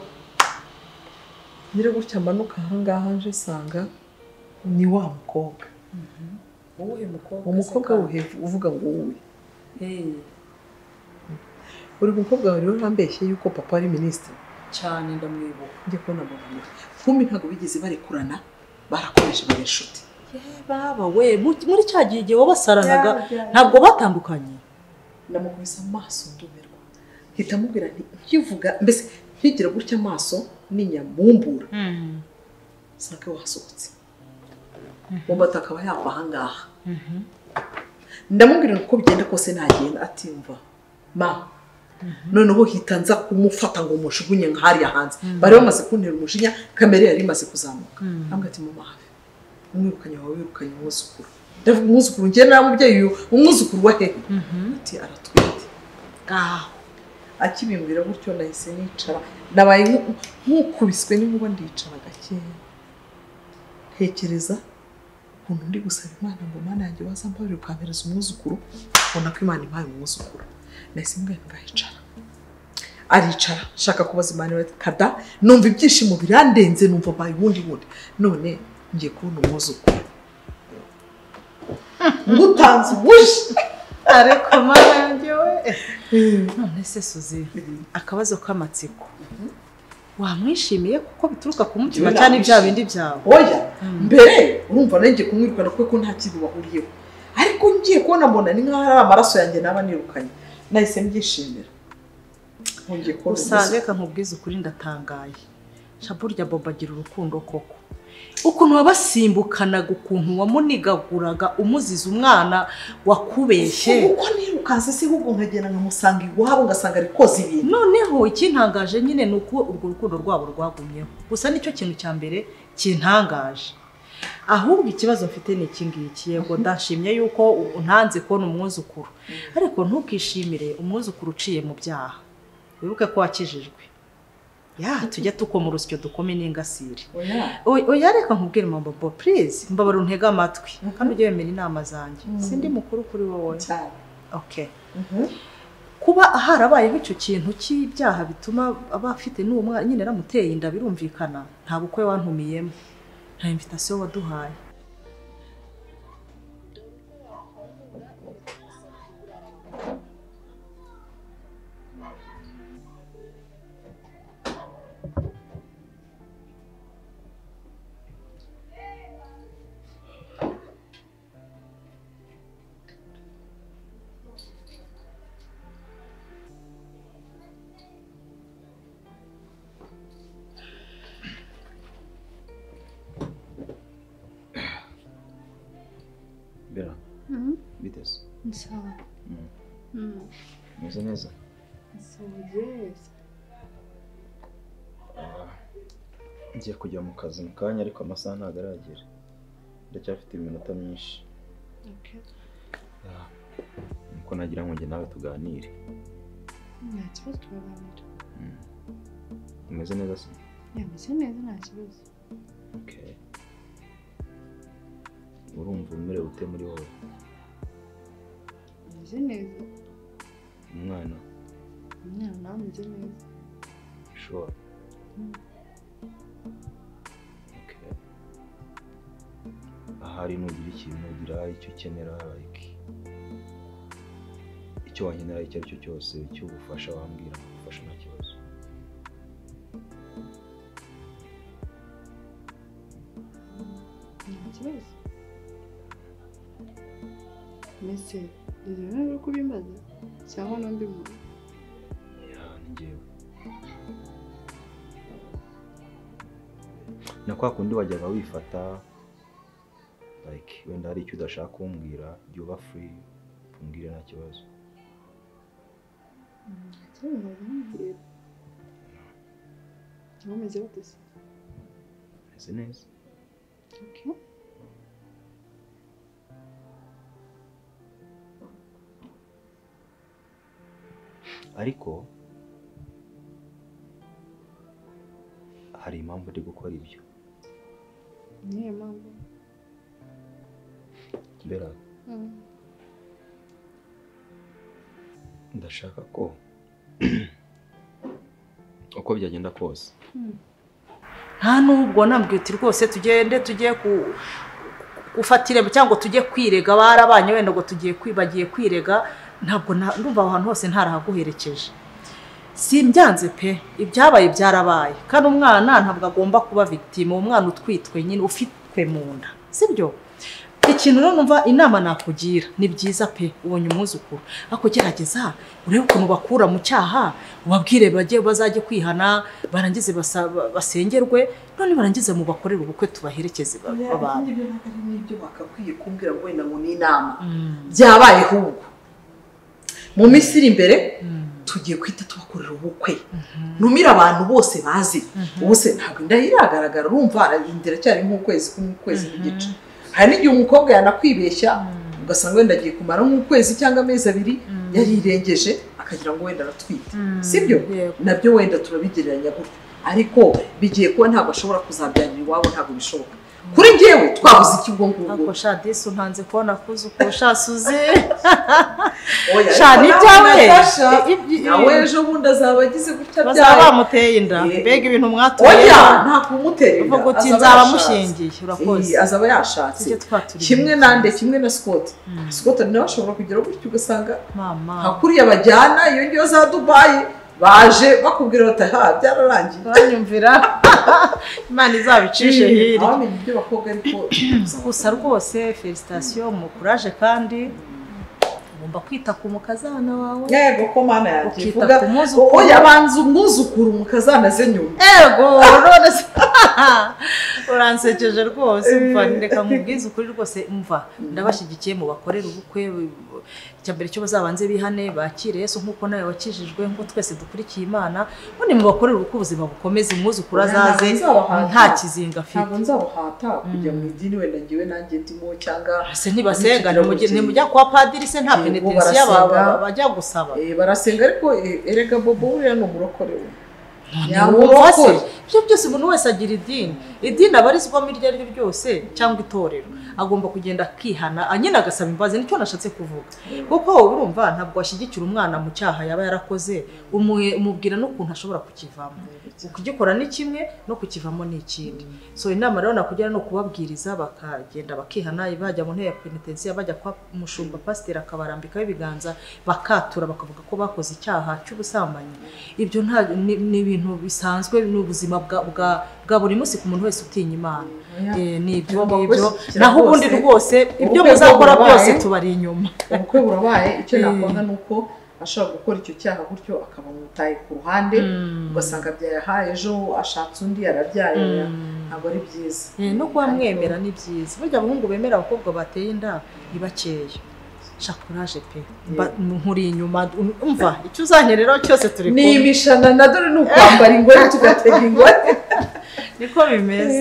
nyiri gutya amanuka ahangaha nje nsanga ni wa mukobwa Uwuhe mukobwa? umukobwa wuhe uvuga ngo wowe Hey, uri mukobwa wawe rero urambeshye yuko papa ari minisitiri cyane ndamwibuka. njye kubona mbona kumbi ntabwo bigeze barekurana barakomeje baba inshuti baba we mu- muri cya gihe igihe wabasaranaga Ya, ya, ya. ntabwo batandukanye namukubise amaso ndumirwa mpita mubwira nti ukivuga mbese ntigire gutya amaso n'inyamumbura usanga wasohotse mu mata akaba yava ahangaha ndamubwira ngo uko bigenda kose ntagenda atimva ma noneho hita nza kumufata ngo mushugunye nka hariya hanze bari bamaze kuntera umujinya kamere yari imaze kuzamuka ambwira ati mama hafi umwirukanye wawe wirukanye umwuzukuru ndavuga umwuzukuru njye nta mubyeyi uyu umwuzukuru wa hehe ati aratwite ngaho akibimbwira gutyo nahise nicara nabaye nku- nk'ukubiswe n'inkuba ndicara gakeya ntekereza ukuntu ndi gusaba imana ngo imana yanjye waza mbabarira ukampereza umwuzukuru ubona ko imana impaye umwuzukuru nahise mbwira ngahicara aricara nshaka kubaza imana iwe kada numva ibyishimo birandenze numva mbaye ubundi bundi none ngiye kubona umwuzukuru ngutanze ubuje ariko mama yanjye we none se suzi akabazo k'amatsiko wamwishimiye kuko bituruka ku mutima Njyewe cyane bya namwishimiye. bindi byawe oya mbere urumva nanjye kumwirukana kuko nta kintu bahuriyeho ariko ngiye kubona mbona ni nk'aho ari amaraso yanjye naba nirukanye nahise mbyishimira ngiye kubona gusa umuzi. reka nkubwize ukuri ndatangaye nca burya bobo agira urukundo koko ukuntu wabasimbukanaga ukuntu wamunigaguraga umuziza umwana wakubeshye uko nirukanse si ahubwo nkagenda nkamusanga iwabo ngasanga ari koza ibintu noneho ikintangaje nyine ni uko urwo rukundo rwabo rwagumyeho gusa nicyo kintu cya mbere kintangaje ahubwo ikibazo mfite ni iki ngiki yego ndashimye yuko untanze kubona umwuzukuru ariko ntukishimire umwuzukuru uciye mu byaha wibuke ko wakijijwe ya tujya tukoma urusyo dukome n'ingasire Oya oya, reka nkubwire mama bo please mbabara untege amatwi kandi ujye wemera inama zanjye sindi mukuru kuri wowe okay kuba harabayeho icyo kintu cy'ibyaha bituma aba afite n'uwo mwana nyine aramuteye inda birumvikana nta bukwe wantumiyemo nta invitasiyo waduhaye bera Mhm. biteze Nsawa. Mm. Mm. umeze neza Nsoje. ngiye kujya mu kazi mu kanya ariko amasaha ntabwo aragera ndacyafite iminota myinshi Okay. Ah, nuko nagira ngo njye nawe tuganire Nta kibazo turaganira. Mm. umeze neza se Yameze neza nta kibazo. Okay. urumva umerewe ute muri wowe Ameze neza. umwana Umwana nawe ameze neza. sure Mm. Okay. ahari nugira ikintu ugira icyo ukenera like icyo wankenera icyo ari cyo cyose cy'ubufasha wambwira nkagufasha nta kibazo Nta kibazo. Mbese ibyo rero uko ubimaze cyangwa n'undi muntu. Ya, ni njyewe. kwa kundi wajyaga wifata like wenda hari icyo udashaka kumbwira jya uba free umbwire nta kibazo bameze bate se meze neza Okay. ariko hari impamvu uri gukora ibyo niyo mpamvu mbera ndashaka ko uko byagenda kose nta nubwo nambwiye uti rwose tugende tujye ku- gufata irembo cyangwa ngo tujye kwirega barabanye wenda ngo tugiye kwi- bagiye kwirega ntabwo na- ndumva aho hantu hose ntarahaguherekeje simbyanze pe ibyabaye byarabaye kandi umwana ntabwo agomba kuba victime umwana utwitwe nyine ufitwe mu nda sibyo ikintu rero numva inama nakugira ni byiza pe ubonye umwuzukuru ariko gerageza urebe ukuntu bakura mu cyaha ubabwire bajye bazajye kwihana barangize basaba- basengerwe none barangize mu bakorere ubukwe tubaherekeze ba- babana ibyo ntabwo ari n'ibyo bakakwiye kumbwira ngo wenda ngo ni inama byabayeho ubu mu minsi iri imbere tugiye guhita tubakorera ubukwe numire abantu bose bazi ubu se ntabwo inda ye iragaragara urumva inda iracyari nk'ukwezi k'ukwezi n'igice hari n'igihe umukobwa yanakwibeshya ugasanga wenda agiye kumara nk'ukwezi cyangwa amezi abiri yarirengeje akagira ngo wenda aratwite sibyo nabyo wenda turabigereranya gutyo ariko bigiye kuba ntabwo ashobora kuzabyarira iwabo ntabwo bishoboka kuri njyewe twabuze iki ubwo ngubwo ako shadisi untanze kubona kuza uko shasuze Oya, shani ariko ibyawe nawe Natasha, nawe ejo bundi azaba agize gutya bazaba bamuteye inda mbega ibintu mwatuye oya nta kumutera inda uvuga uti azaba nzaba yashatse. mushingiye urakoze Eh, azaba yashatse Tujye twaturiye. kimwe nande kimwe na Scott Scott nawe ashobora kugera gutyo ugasanga mama hakuriya bajyana iyo ngiyo za Dubai baje bakubwira bati ha byararangiye banyumvira imana izabicishe hirya bamenye ibyo bakobwa ariko gusa rwose felicitasiyo mu kuraje kandi ugomba kwita ku mukazana wawe yego ko mana yanjye Ukita vuga ku muzukuru. oya banza umwuzukuru mukazanaze nyuma ego none se uransekeje rwose mva reka mubwize ukuri rwose mva ndabashyigikiye mu bakorera ubukwe icya mbere cyo bazabanze bihane bakire yesu nk'uko nawe wakijijwe nk'uko twese dukurikiye imana none mu bakorera ubukwe ubuzima bukomeze umwuzukuru azaze nta kizinga afite ntabwo nzabuhata kujya mu idini wenda ngewe nanjye ndimo cyangwa se ntibasenga ntimujye- ntimujya kwa padiri se nta penetensiya bajya gusaba barasenga ariko eh, erega bobo buriya ni umurokore we ntiwubase ibyo byose umuntu wese agira idini idini aba arizwamo iryo ari ryo ryose cyangwa itorero agomba kugenda akihana ah, nyine agasaba imbabazi nicyo nashatse kuvuga kuko wowe urumva ntabwo washyigikira umwana mu cyaha yaba yarakoze umu- umubwira n'ukuntu ashobora kukivamo kugikora ni kimwe no kukivamo ni ikindi so inama rero nakugira ni ukubabwiriza bakagenda bakihana bajya mu ntebe ya penetensiya bajya kwa mushumba pasiteri akabarambikaho ibiganza bakatura bakavuga ko bakoze icyaha cy'ubusambanyi ibyo nta ni ni ibintu bisanzwe ni ubuzima bwa- bwa- bwa buri munsi ku muntu wese utinya imana Eh, ni ibyo ngibyo naho ubundi rwose ibyo muzakora byose tubari inyuma ubukwe burabaye icyo Eh. nakwanga ni uko ashobora gukora icyo cyaha gutyo akaba umutaye ku ruhande ugasanga byayahaye ejo ashatse undi yarabyaye oya, ntabwo ari byiza Eh, no kuba mwemera ni byiza burya abahungu bemera abakobwa bateye inda ni bakeya shakuraje pe Mba- nkuri inyuma umva icyo uzanyereraho cyose turi ni kumwe. imishanana dore ni ukwambara ingore tugatega ingore niko bimeze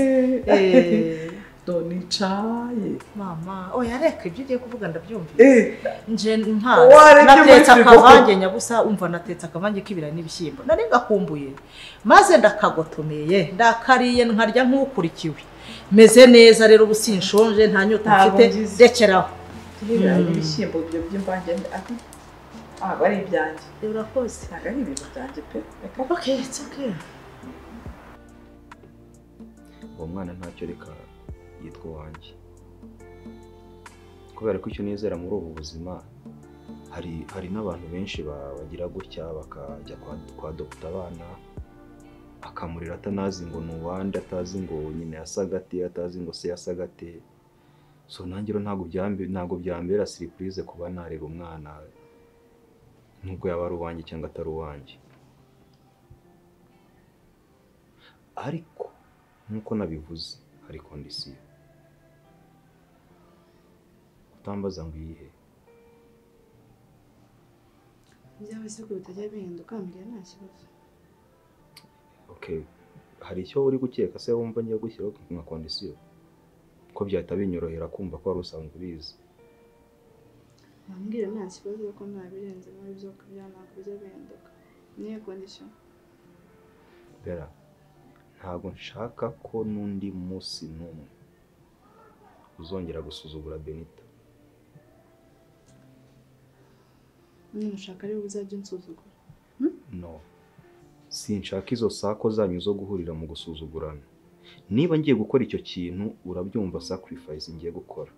Eh. donicaye mama oya reka ibyo ugiye kuvuga ndabyumvise Eh. nje nta Wareke natetse muri frigo. akavange nyabusa umva natetse akavange k'ibirayi n'ibishyimbo nari gakumbuye maze ndakagotomeye ndakariye nkarya nk'ukurikiwe meze neza rero ubu sinshonje nta nyota Ntabwo mfite ngize. rekeraho Ibirayi Mm. n'ibishyimbo ibyo by'imvange ni- ah, ntabwo ari ibyanjye urakoze ntabwo ari ibintu byanjye pe reka okay it's okay uwo mwana ntacyo reka yitwa uwanjye kubera ko icyo nizera muri ubu buzima hari hari n'abantu benshi ba- bagira gutya bakajya kwa, kwa dogita abana akamurira atanazi ngo ni uwande atazi ngo nyina yasaga ate atazi ngo se yasaga ate so nanjye rero ntabwo byambe- ntabwo byambera siripurize kuba nareba umwana nubwo yaba ari uwanjye cyangwa atari uwanjye ariko nk'uko nabivuze hari kondisiyo utambaza ngo iyihe byaba ibisigo bitajya bihinduka mbwira nta kibazo okay hari icyo uri gukeka se wumva ngiye gushyiraho nka kondisiyo ko byahita binyorohera kumva ko wari usanzwe ubizi wambwira nta kibazo ko nta birenze muri byo kubya ntabwo bijya bihinduka niyo kondisiyo bera ntabwo nshaka ko n'undi munsi n'umwe uzongera gusuzugura benita nyine ushaka ariwe uzajya unsuzugura no sinshaka izo sako zanyu zo guhurira mu gusuzugurana niba ngiye gukora icyo kintu urabyumva sacrifice ngiye gukora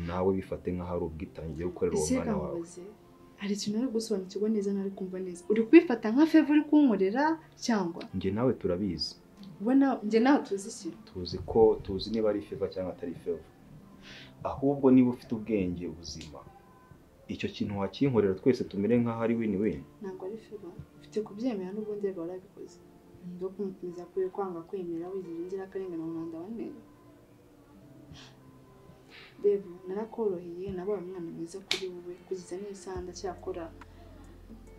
nawe bifate nk'aho ari ubwitange ugiye gukorera uwo mbese mwana wawe mubaze hari ikintu ari gusobanukirwa neza nari kumva neza uri kubifata nka feva uri kunkorera cyangwa njye nawe turabizi wowe nawe njye nawe tuzi iki tuzi ko tuzi niba ari feva cyangwa atari feva ahubwo niba ufite ubwenge buzima icyo kintu wakinkorera twese tumere nk'aho ari win win ntabwo ari feva ufite kubyemera n'ubundi rero warabikoze nibyo kumukomeza kuri kwanga kwemera wigira inzirakarengane mu mwanda wa neza rero narakoroheye nabaye umwana mwiza kuri wowe kugeza n'isaha ndacyakora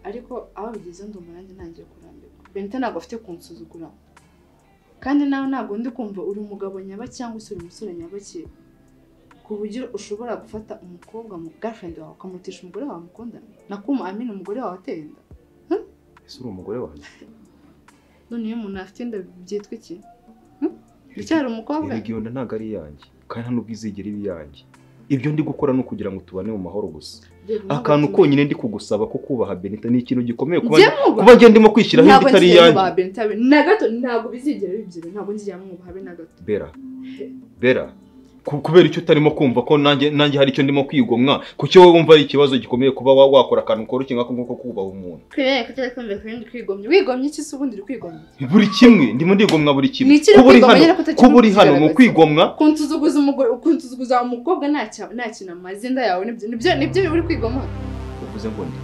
ariko aho bigeze ndi umurangi ntangiye kurambirwa benita ntabwo afite kunsuzugura kandi nawe ntabwo ndi kumva uri umugabo nyaba cyangwa se uri umusore nyabaki ku buryo ushobora gufata umukobwa mu girlfriend wawe ukamutisha umugore wawe mukundana nakuma amina umugore wawe ateye inda ese uri umugore wanjye none iyo umuntu afite inda byitwa iki Hmm? bicyari umukobwa erega iyo nda ntabwo ari iyanjye kandi nta n'ubwo izigera iba iyanjye ibyo ndi gukora ni ukugira ngo tubane mu mahoro gusa Reba ntabwo akantu tuma- konyine ndi kugusaba ko kubaha benita ni ikintu gikomeye kuba Njye mwubaha? kuba njye ndimo kwishyiraho Ntabwo indi itari ngiye iyanjye mwubaha Benita be- na gato ntabwo bizigera bibyira ntabwo nzigera mwubaha be na gato bera bera ku- kubera icyo utarimo kumva ko nanjye nanjye hari icyo ndimo kwigomwa kuki wowe wumva ari ikibazo gikomeye kuba wa- wakora akantu koroshye nk'ako ngako ko kubaha umuntu kwirere ko utari kumva kurindi kwigomye wigomye iki se ubundi uri kwigomye buri kimwe ndimo ndigomwa buri kimwe Ni ikiri kuba uri kwigomwa hano nyine ko utakiri kuba uri hano ni kukigaragaza. ukwigomwa kunsuzuguza umugore kunsuzuguza umukobwa nta cya- nta kintu amaze inda yawe nibyo nibyo nibyo uri kwigoma uvuze ngo ndi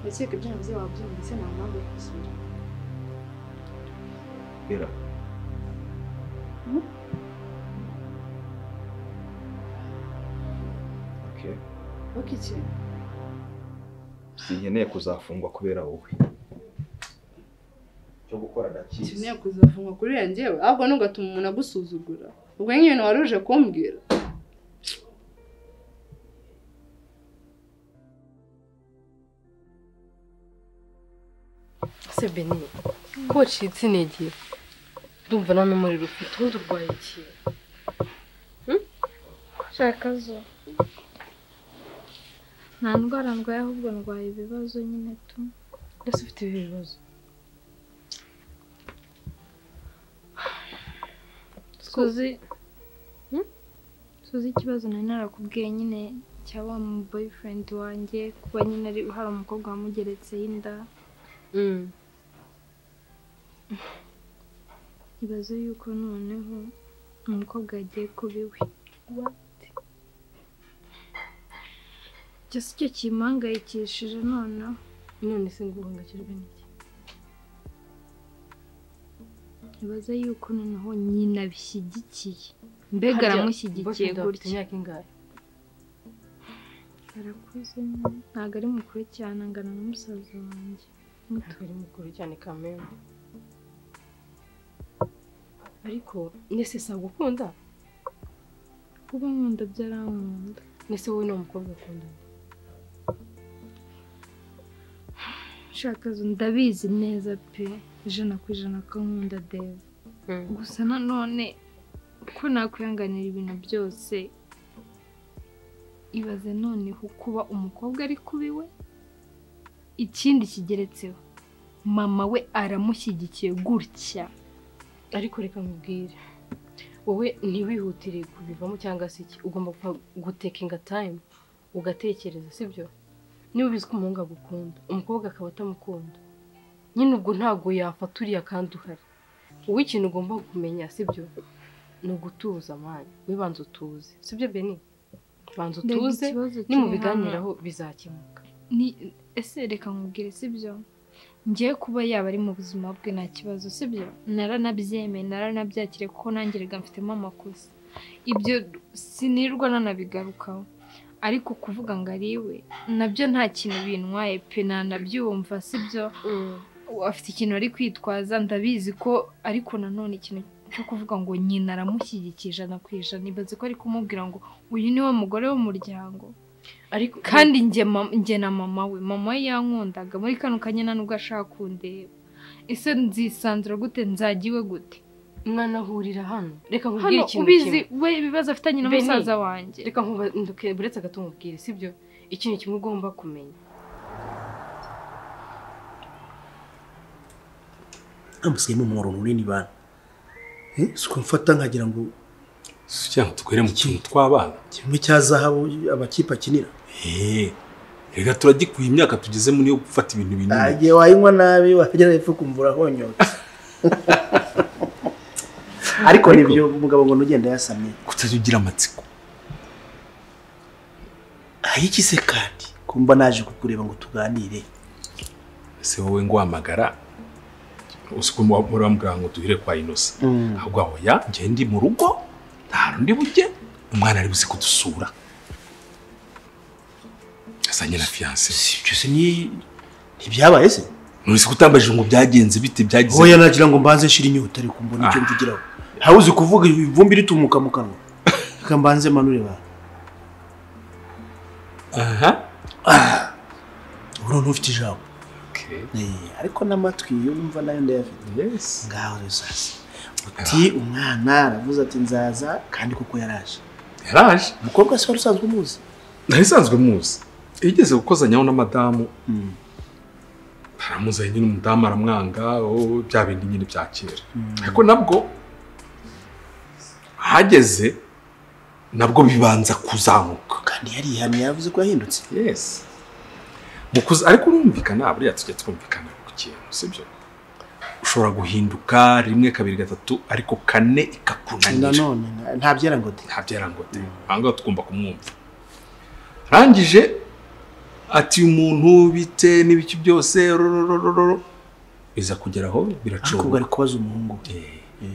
ndakeka ibyo navuze wabyumvise nta mpamvu yo kubisubira bera Okay. uko iki sinkeneye kuzafungwa kubera wowe cyo gukora ndakizi ukeneye kuzafungwa kuri iriya ngewe ahubwo nugatuma umuntu agusuzugura ubwo nk'ibintu wari uje kumbwira ese benini ko wacitse intege ndumva nta n'umuriro ufite ubundi urwaye iki Nshaka zo nta ndwara ndwaye ahubwo ndwaye ibibazo nyine tu mbese ufite ibi bibazo suzi suzi ikibazo nari narakubwiye nyine cya wa mu boyfriend wanjye kuba nyine ari hari umukobwa wamugeretseho inda ibaze yuko noneho umukobwa yagiye kuba iwe Gusa icyo kimpangayikishije noneho none se ngo uhangayikijwe n'iki ibaze yuko noneho nyina abishyigikiye mbega aramushyigikiye gutya imyaka ingahe arakuze ntabwo ari mukuru cyane angana na musaza wanjye ntabwo ari mukuru cyane kamere ariko nese sabwa ukunda kuba nkunda byarankunda nese wowe ni umukobwa ukunda nshaka zo ndabizi neza pe ijana ku ijana ko nkunda deva gusa nanone ko nakwihanganira ibintu byose ibaze noneho kuba umukobwa ari kuba iwe ikindi kigeretseho mama we aramushyigikiye gutya ariko reka nkubwire wowe ntiwihutire kubivamo cyangwa se iki ugomba gutekinga tayimu ugatekereza sibyo niba ubizi ko umuhungu agukunda umukobwa akaba atamukunda nyine ubwo ntabwo yafata uriya kandi uhari wowe ikintu ugomba kumenya sibyo ni ugutuza mani wibanza utuze sibyo beni banza Mbega utuze ikibazo kiri hano. nimubiganiraho bizakemuka ni ese reka nkubwire si byo ngewe kuba yaba ari mu buzima bwe nta kibazo sibyo naranabyemeye naranabyakire kuko nanjye rega mfitemo amakosa ibyo sinirwa nanabigarukaho ariko kuvuga ngo ari iwe nabyo nta kintu bintwaye pe ntanabyumva sibyo afite ikintu ari kwitwaza ndabizi ko ariko nanone ikintu cyo kuvuga ngo nyina aramushyigikiye ijana ku ijana ibaze ko ari kumubwira ngo uyu ni we mugore w'umuryango kandi njye mam- njye na mama we mama we yankundaga muri kano kanya nubwo ashaka kundeba ese nzisanzura gute nzajya iwe gute mwana hurira hano reka nkubwire hano ikintu ubizi kimwe. we ibibazo afitanye na Beni, musaza wanjye reka nkubanduke buretse agatumubwire sibyo ikintu kimwe ugomba kumenya amusigayemo umworo munini bana Eh, si ukumfata nkagira ngo cyangwa twere mu kintu tw'abana kimwe cya zahabu amakipe akinira eee reka turagikuye imyaka tugezemo niyo gufata ibintu binini igihe wayinywa nabi wagera hepfo ukumva urahonyotse ariko nibyo umugabo ngo ntugende yasamye kutajya ugira amatsiko ayiki se kandi kumva naje kukureba ngo tuganire ese wowe ngwamagara uzi ko muri bamubwira ngo duhire kwa inosa ahubwo aho ya njye ndi mu rugo nta rundi bujye umwana ari buze kudusura azanye na fiyanse ibyo se ni ntibyabaye se ntuzi ko utambajije ngo byagenze bite byagize hoya nagira ngo mbanze nshira inyota ariko mbona icyo mvugiraho ntawe uzi kuvuga ivumbi ritumuka mu kanwa reka mbanze manure ba aha ubu noneho ufite ijambo Eh, ariko n'amatwi yo numva nayo ndayafite ngaho rero sasa uti umwana aravuze ati nzaza kandi koko yaraje yaraje umukobwa se wari usanzwe umuzi nari isanzwe muzi igeze gukozanyaho na madamu aramuzanye nyine umudamu aramwanga oh, bya bindi nyine bya kera ariko nabwo hageze nabwo bibanza kuzamuka kandi yarihanye yavuze ko yahindutse yes mukuza ariko urumvikana buriya tujya twumvikana ku kintu sibyo ushobora guhinduka rimwe kabiri gatatu ariko kane ikakunanira nanone ntabyera ngo de ntabyera ngo de ahangaha tugomba kumwumva arangije ati uyu muntu bite n'ibiki byose rororororo biza kugeraho ubwo ari biracururuka kubaza umuhungu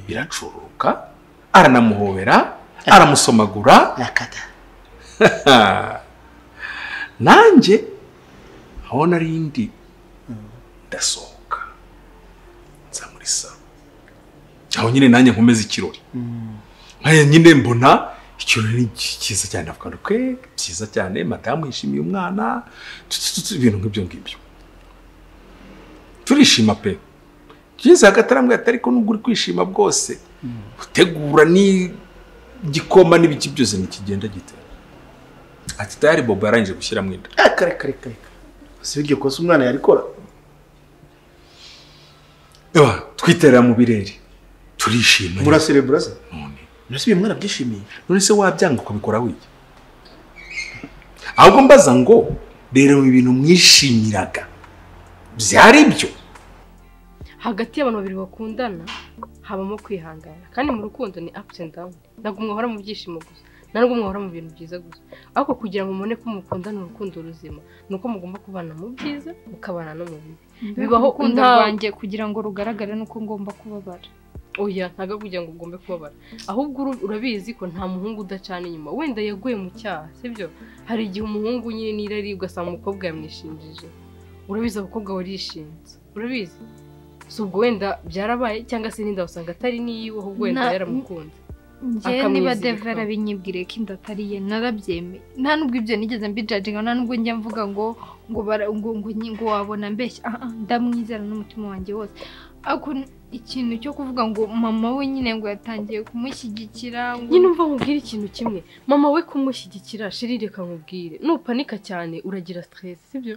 biracururuka aranamuhobera aramusomagura yakata nanjye aho nari ndi ndasohoka nza muri salo aho nyine nanjye nkomeza ikirori nkaya nyine mbona ikirori ni ki- cyiza cyane avuga ngo kwe byiza cyane madamu yishimiye umwana tu- tu- tu- ibintu nk'ibyo ngibyo turishima pe tugeze hagati arambwira ati ariko nubwo uri kwishima bwose utegura n'igikoma n'ibiki byose ntikigenda gite ati tayari bobo yarangije gushyiramo inda kare kare kare si iryo kosa umwana yarikora Ewa, twiterera mu birere turishima muraserebura se none se uyu mwana abyishimiye none se wabyanga ukabikora wiki ahubwo mbaza ngo rero mu bintu mwishimiraga byari byo hagati y'abantu babiri bakundana habamo kwihangana kandi mu rukundo ni apusi endi dawuni ntabwo mwahora mu byishimo gusa ntabwo mwahora mu bintu byiza gusa ariko kugira ngo mubone ko mukundana urukundo ruzima ni uko mugomba kubana mu byiza mukabana no mu bibi bibaho urukundo nta- rwanjye kugira ngo rugaragare nuko ngomba kubabara oya ntabwo kugira ngo ugombe kubabara ahubwo uru- urabizi ko nta muhungu udacana inyuma wenda yaguye mu cyaha sibyo hari igihe umuhungu nyine n'irari ugasanga umukobwa yamwishinjije urabizi abakobwa barishinze urabizi si ubwo wenda byarabaye cyangwa se n'inda wasanga atari n'iyiwe ahubwo wenda Na- yaramukunze njyewe niba Akamwizirikaho. devera binyibwire ko inda atari ye narabyemeye nta nubwo ibyo nigeze mbijajinga nta nubwo njya mvuga ngo ngo bara- ngo ngo nyi- ngo wabona mbeshya Ah, ah, ndamwizera n'umutima wanjye wose ariko n- ikintu cyo kuvuga ngo mama we nyine ngo yatangiye kumushyigikira ngo nyine umva nkubwire ikintu kimwe mama we kumushyigikira shiri reka nkubwire nupanika cyane uragira stress sibyo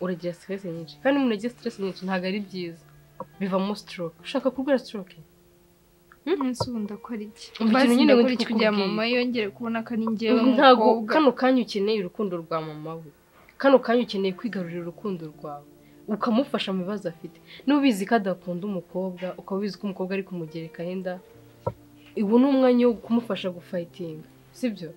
uragira stress nyinshi kandi umuntu agira stress nyinshi ntabwo ari byiza bivamo stroke ushaka kurwara stroke umunsi ubu ndakora iki Ubwo ikintu basi nyine ndakora witwa iki kugira ngo ukubwire. mama yongere kubona ko ari njyewe ntabwo mukobwa kano kanya ukeneye urukundo rwa mama we kano kanya ukeneye kwigarurira urukundo rwawe ukamufasha mu bibazo afite niba ubizi ko adakunda umukobwa ukaba ubizi ko umukobwa ari kumugerekaho inda ubu ni umwanya wo kumufasha gufayitinga sibyo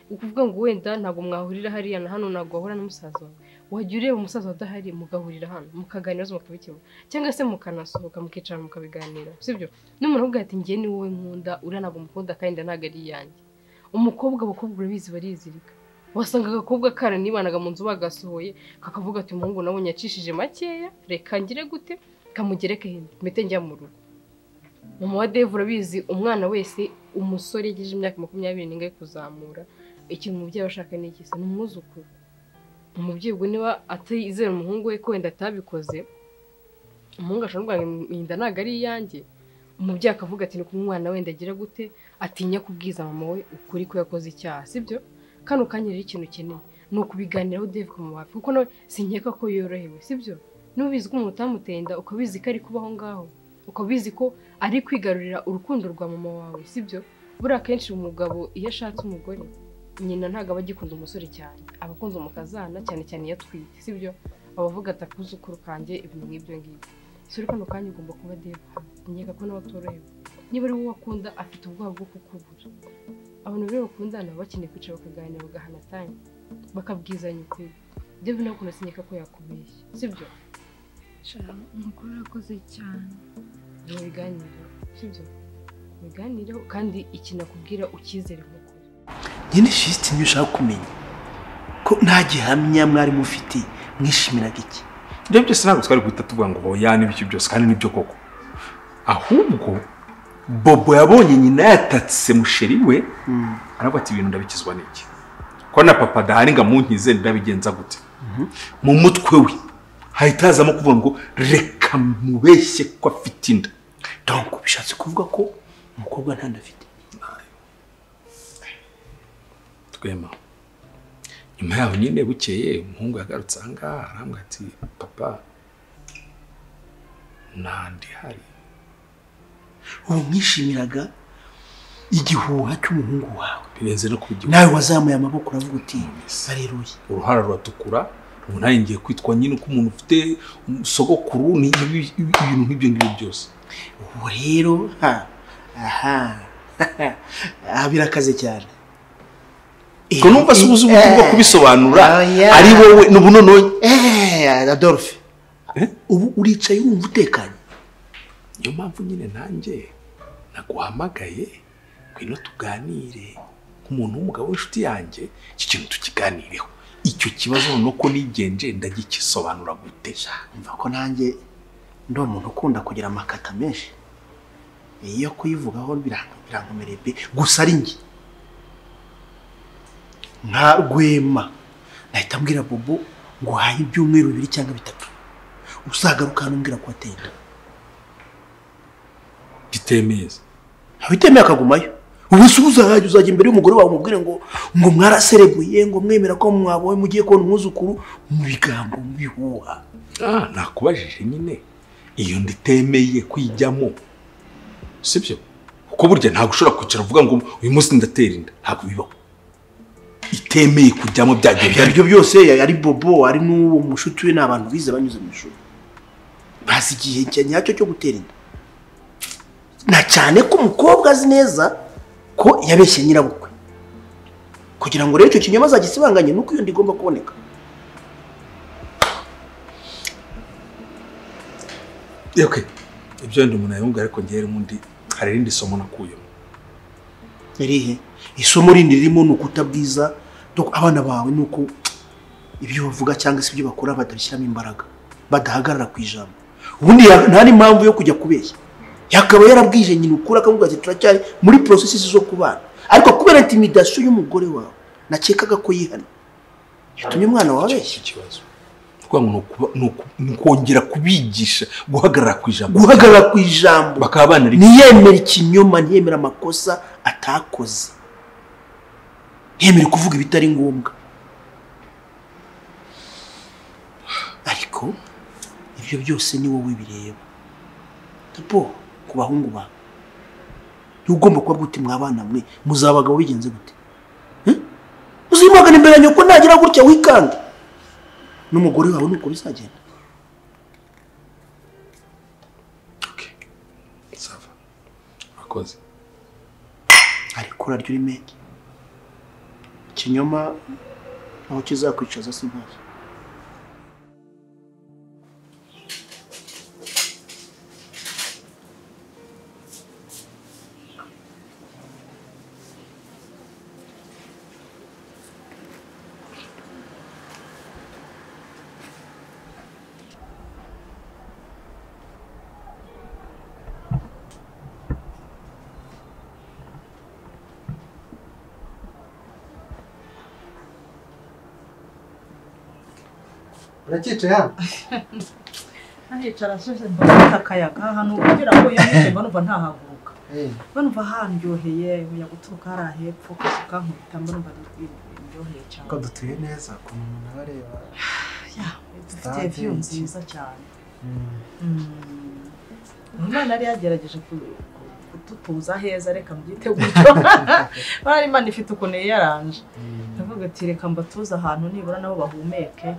ukuvuga ngo wenda ntabwo mwahurira hariya na hano ntabwo wahura na musaza wawe wajya ureba umusaza udahari mugahurira hano mukaganira mukabikemura cyangwa se mukanasohoka mukicara mukabiganira sibyo n'umuntu avuga ati njye ni wowe nkunda uriya ntabwo umukunda kandi ntabwo ari iyanjye umukobwa abakobwa urabizi barizirika wasanga agakobwa karanibanaga mu nzu bagasohoye kakavuga ati umuhungu nabonye yacishije makeya reka ngire gute kamugereke hino mpite njya mu rugo mama wa deve urabizi umwana wese umusore yagejeje imyaka makumyabiri n'ingahe kuzamura ikintu umubyeyi aba ashaka ni iki se ni umwuzukuru umubyeyi ubwo niba atizera umuhungu we ko wenda atabikoze umuhungu ashobora kuvuga ngo inda ntabwo ari iyanjye umubyeyi akavuga ati ni kumwe umwana wenda agira gute atinya kubwiza mama we ukuri ko yakoze icyaha sibyo kano kanya rero ikintu ukeneye ni ukubiganiraho deve kumubafi kuko nawe sinkeka ko yorohewe sibyo niba ubizi ko umuntu utamuteye inda ukaba ubizi ko ari kuba aho ngaho ukaba ubizi ko ari kwigarurira urukundo rwa mama wawe sibyo buriya akenshi umugabo iyo ashatse umugore nyina ntabwo aba agikunda umusore cyane aba akunze umukazana cyane cyane iyo atwite sibyo aba avuga ati akuzukuru kanjye ibintu nk'ibyo ngibyo si uri kano kanya ugomba kuba deva nkeka ko nawe atorohewe niba ari wowe akunda afite ubwoba bwo kukubura abantu rero bakundana baba bakeneye kwicara bakaganira bagahana tanya bakabwizanya ukuri deva nawe ukuntu sinyeka ko yakubeshya sibyo umugore urakoze cyane mubiganire sibyo mubiganireho kandi ikinakubwira ukizere nk'uko njye ni shiti niyo ushaka kumenya ko nta gihamya mwari mufite mwishimiraga iki ibyo byose ntabwo twari guhita tuvuga ngo oya n'ibyo byose kandi nibyo koko ahubwo bobo yabonye nyina yatatse musheri we aravuga ati ibintu ndabikizwa n'iki ko na papa adahari ngo amunkize ndabigenza gute mu mutwe we hahita hazamo kuvuga ngo reka mubeshye ko afite inda donko bishatse kuvuga ko umukobwa nta nda afite twema nyuma yaho nyine bukeye umuhungu yagarutse aha ngaha arambwira ati papa nta nda ihari ubu mwishimiraga igihuha cy'umuhungu wawe birenze no kugira nawe wazamuye amaboko uravuga uti bareruye uruhara ruratukura ubu nanjye ngiye kwitwa nyine ko umuntu ufite sogokuru ni ibi- ibi- ibintu nk'ibyo ngibyo byose ubu rero ha aha aha birakaze cyane ubwo numva se ubuze uburyo bwo kubisobanura Oya. ari wowe n'ubu noneho Eh, Adolphe ubu uricaye wumva utekanye niyo mpamvu nyine nanjye naguhamagaye ngwino tuganire nk'umuntu w'umugabo w'inshuti yanjye iki kintu tukiganireho icyo kibazo ni uko nigenje ndagikisobanura gute mva ko nanjye ndi umuntu ukunda kugira amakata menshi iyo kuyivugaho biranga- birankomereye pe gusa ari njye nka rwema nahita mbwira bobo ngo uhaye ibyumweru bibiri cyangwa bitatu uzagaruka hano umbwira ko watenda bitemeza abitemeye akagumayo ubu se uzajya uzajya imbere y'umugore wawe umubwire ngo ngo mwaraserebuye ngo mwemera ko mwaboye mugiye kubona umwuzukuru mu bigambo mu bihuha Ah, nakubajije nyine iyo nditemeye kwijyamo sibyo kuko burya ntabwo ushobora kwicara uvuga ngo uyu munsi ndatera inda ntabwo bibaho itemeye kujyamo byagiye ibyo aribyo byose ari bobo ari n'uwo mushuti we ni abantu bize banyuze mu ishuri bazi igihe cya nyacyo cyo gutera inda na cyane ko umukobwa azi neza ko yabeshye nyirabukwe kugira ngo rero icyo kinyoma azagisibanganye nuko iyo nda igomba kuboneka okay ibyo ndi umuntu yabumva ariko ngiye rero undi hari irindi somo nakuyemo irihe isomo rindi ririmo ni ukutabwiza dore abana bawe ni uko ibyo bavuga cyangwa se ibyo bakora batabishyiramo imbaraga badahagarara ku ijambo ubundi ya- nta n'impamvu yo kujya kubeshya yakaba yarabwije nyina ukura akavuga ati turacyari muri porosesi zo kubana ariko kubera intimidasiyo y'umugore wawe nakekaga ko yihana yatumye umwana wawe abeshya ikibazo kuvuga ngo ni ukuba- ni uku- ni ukongera kubigisha guhagarara ku ijambo guhagarara ku ijambo bakaba banari ntiyemere ikinyoma ntiyemere amakosa atakoze ntiyemere kuvuga ibitari ngombwa ariko ibyo byose ni wowe bireba bo ku bahungu bawe niba ugomba kuba uti mwabana mwe muzabagabo bigenze gute Eh? uzimagana imbere ya nyoko nagira gutya wikanda n'umugore wawe nuko bizagenda akoze ariko urarya uri menge ikinyoma aho kizakwicaza si ntazo urakicaye hano ntahicara asheshe mba mfite akayaga ahantu kugira ngo yanyuze mba numva ntahaguruka mba numva handyoheye buya guturuka hariya hepfo gusuka nkubita mba numva ndyoheye cyane ko dutuye neza ukuntu umuntu aba areba dufite viyu nziza cyane imana yari yagerageje ku- ku- kudutuza aheza reka mbyite gutyo bari imana ifite ukuntu yiyaranje ndavuga ati reka mbatuze ahantu nibura nabo bahumeke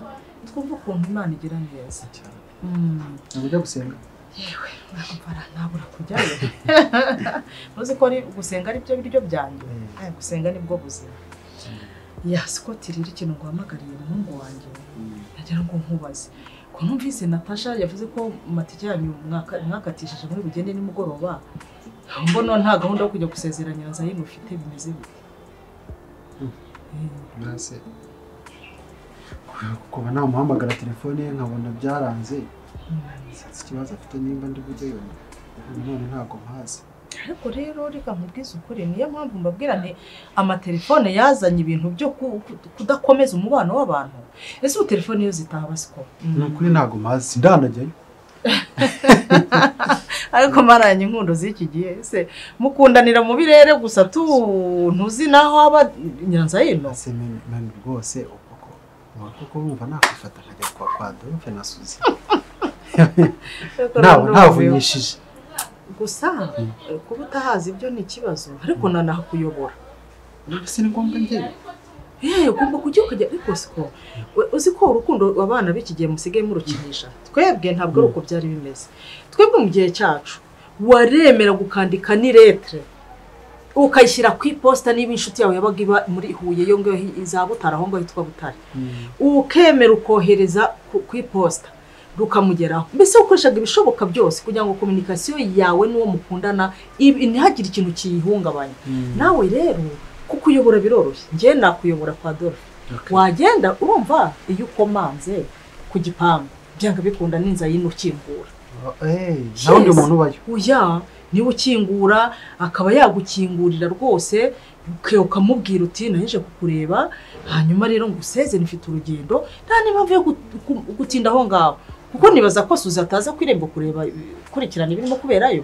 twumve ukuntu imana igira neza Mm. ujya gusenga yewe nabara nabura kujyayo uzi ko ari gusenga ari byo biryo byanjye Eh, gusenga nibwo buzima ya siko tirira ikintu nguhamagariye umuhungu wanjye nagira ngo nkubaze ko numvise natasha yavuze ko matike yanyu mwaka- mwakatishije muri bugende nimugoroba mbona nta gahunda yo kujya gusezeranya na zayimu ufite bimeze bite mbese kuba namuhamagara telefone ye nkabona byaranze sinzi ikibazo afite nimba ndi bujyeyo ubu none ntabwo mpazi ariko rero reka nkubwize ukuri niyo mpamvu mbabwira nti amatelefone yazanye ibintu byo ku- ku- kudakomeza umubano w'abantu ese ubu telefone iyo zitaha basiko ni ukuri ntabwo mpazi sindanajyayo ariko maranye inkundo z'iki gihe ese mukundanira mu birere gusa tu ntuzi naho aba nyiranzayino mani rwose uko ko ubu kuko wumva nakwifata nkajya kwa kwa Adolphe na Suzy ntawe ntavunyishije gusa kuba utahazi ibyo ni ikibazo ariko nanahakuyobora mbese ni ngombwa njyewe yewe ugomba kujya ukajya ariko siko uzi ko urukundo abana b'iki gihe musigaye murukinisha twebwe ntabwo ari uko byari bimeze twebwe mu gihe cyacu waremera gukandika n'iretire ukayishyira ku iposita niba inshuti yawe yabaga iba muri huye yo ngaho iza butare aho ngaho hitwa butare ukemera ukohereza ku- ku iposita rukamugeraho mbese ukoreshaga ibishoboka byose kugira ngo kominikasiyo yawe n'uwo mukundana ibi- ntihagire ikintu kiyihungabanya Mm. nawe rero kuko uyobora biroroshye njyewe nakuyobora kwa dolphe wagenda urumva iyo ukomanze ku gipangu byanga bikunda n'inzara yino ukingura nawe undi Yes. muntu ubayo Oya, niwe ukingura akaba yagukingurira rwose uke- ukamubwira uti naje kukureba hanyuma rero ngo useze nifite urugendo nta n'impamvu yo gut- ku- gutinda aho ngaho kuko nibaza ko suzi ataza ku irembo kureba kurikirana ibirimo kuberayo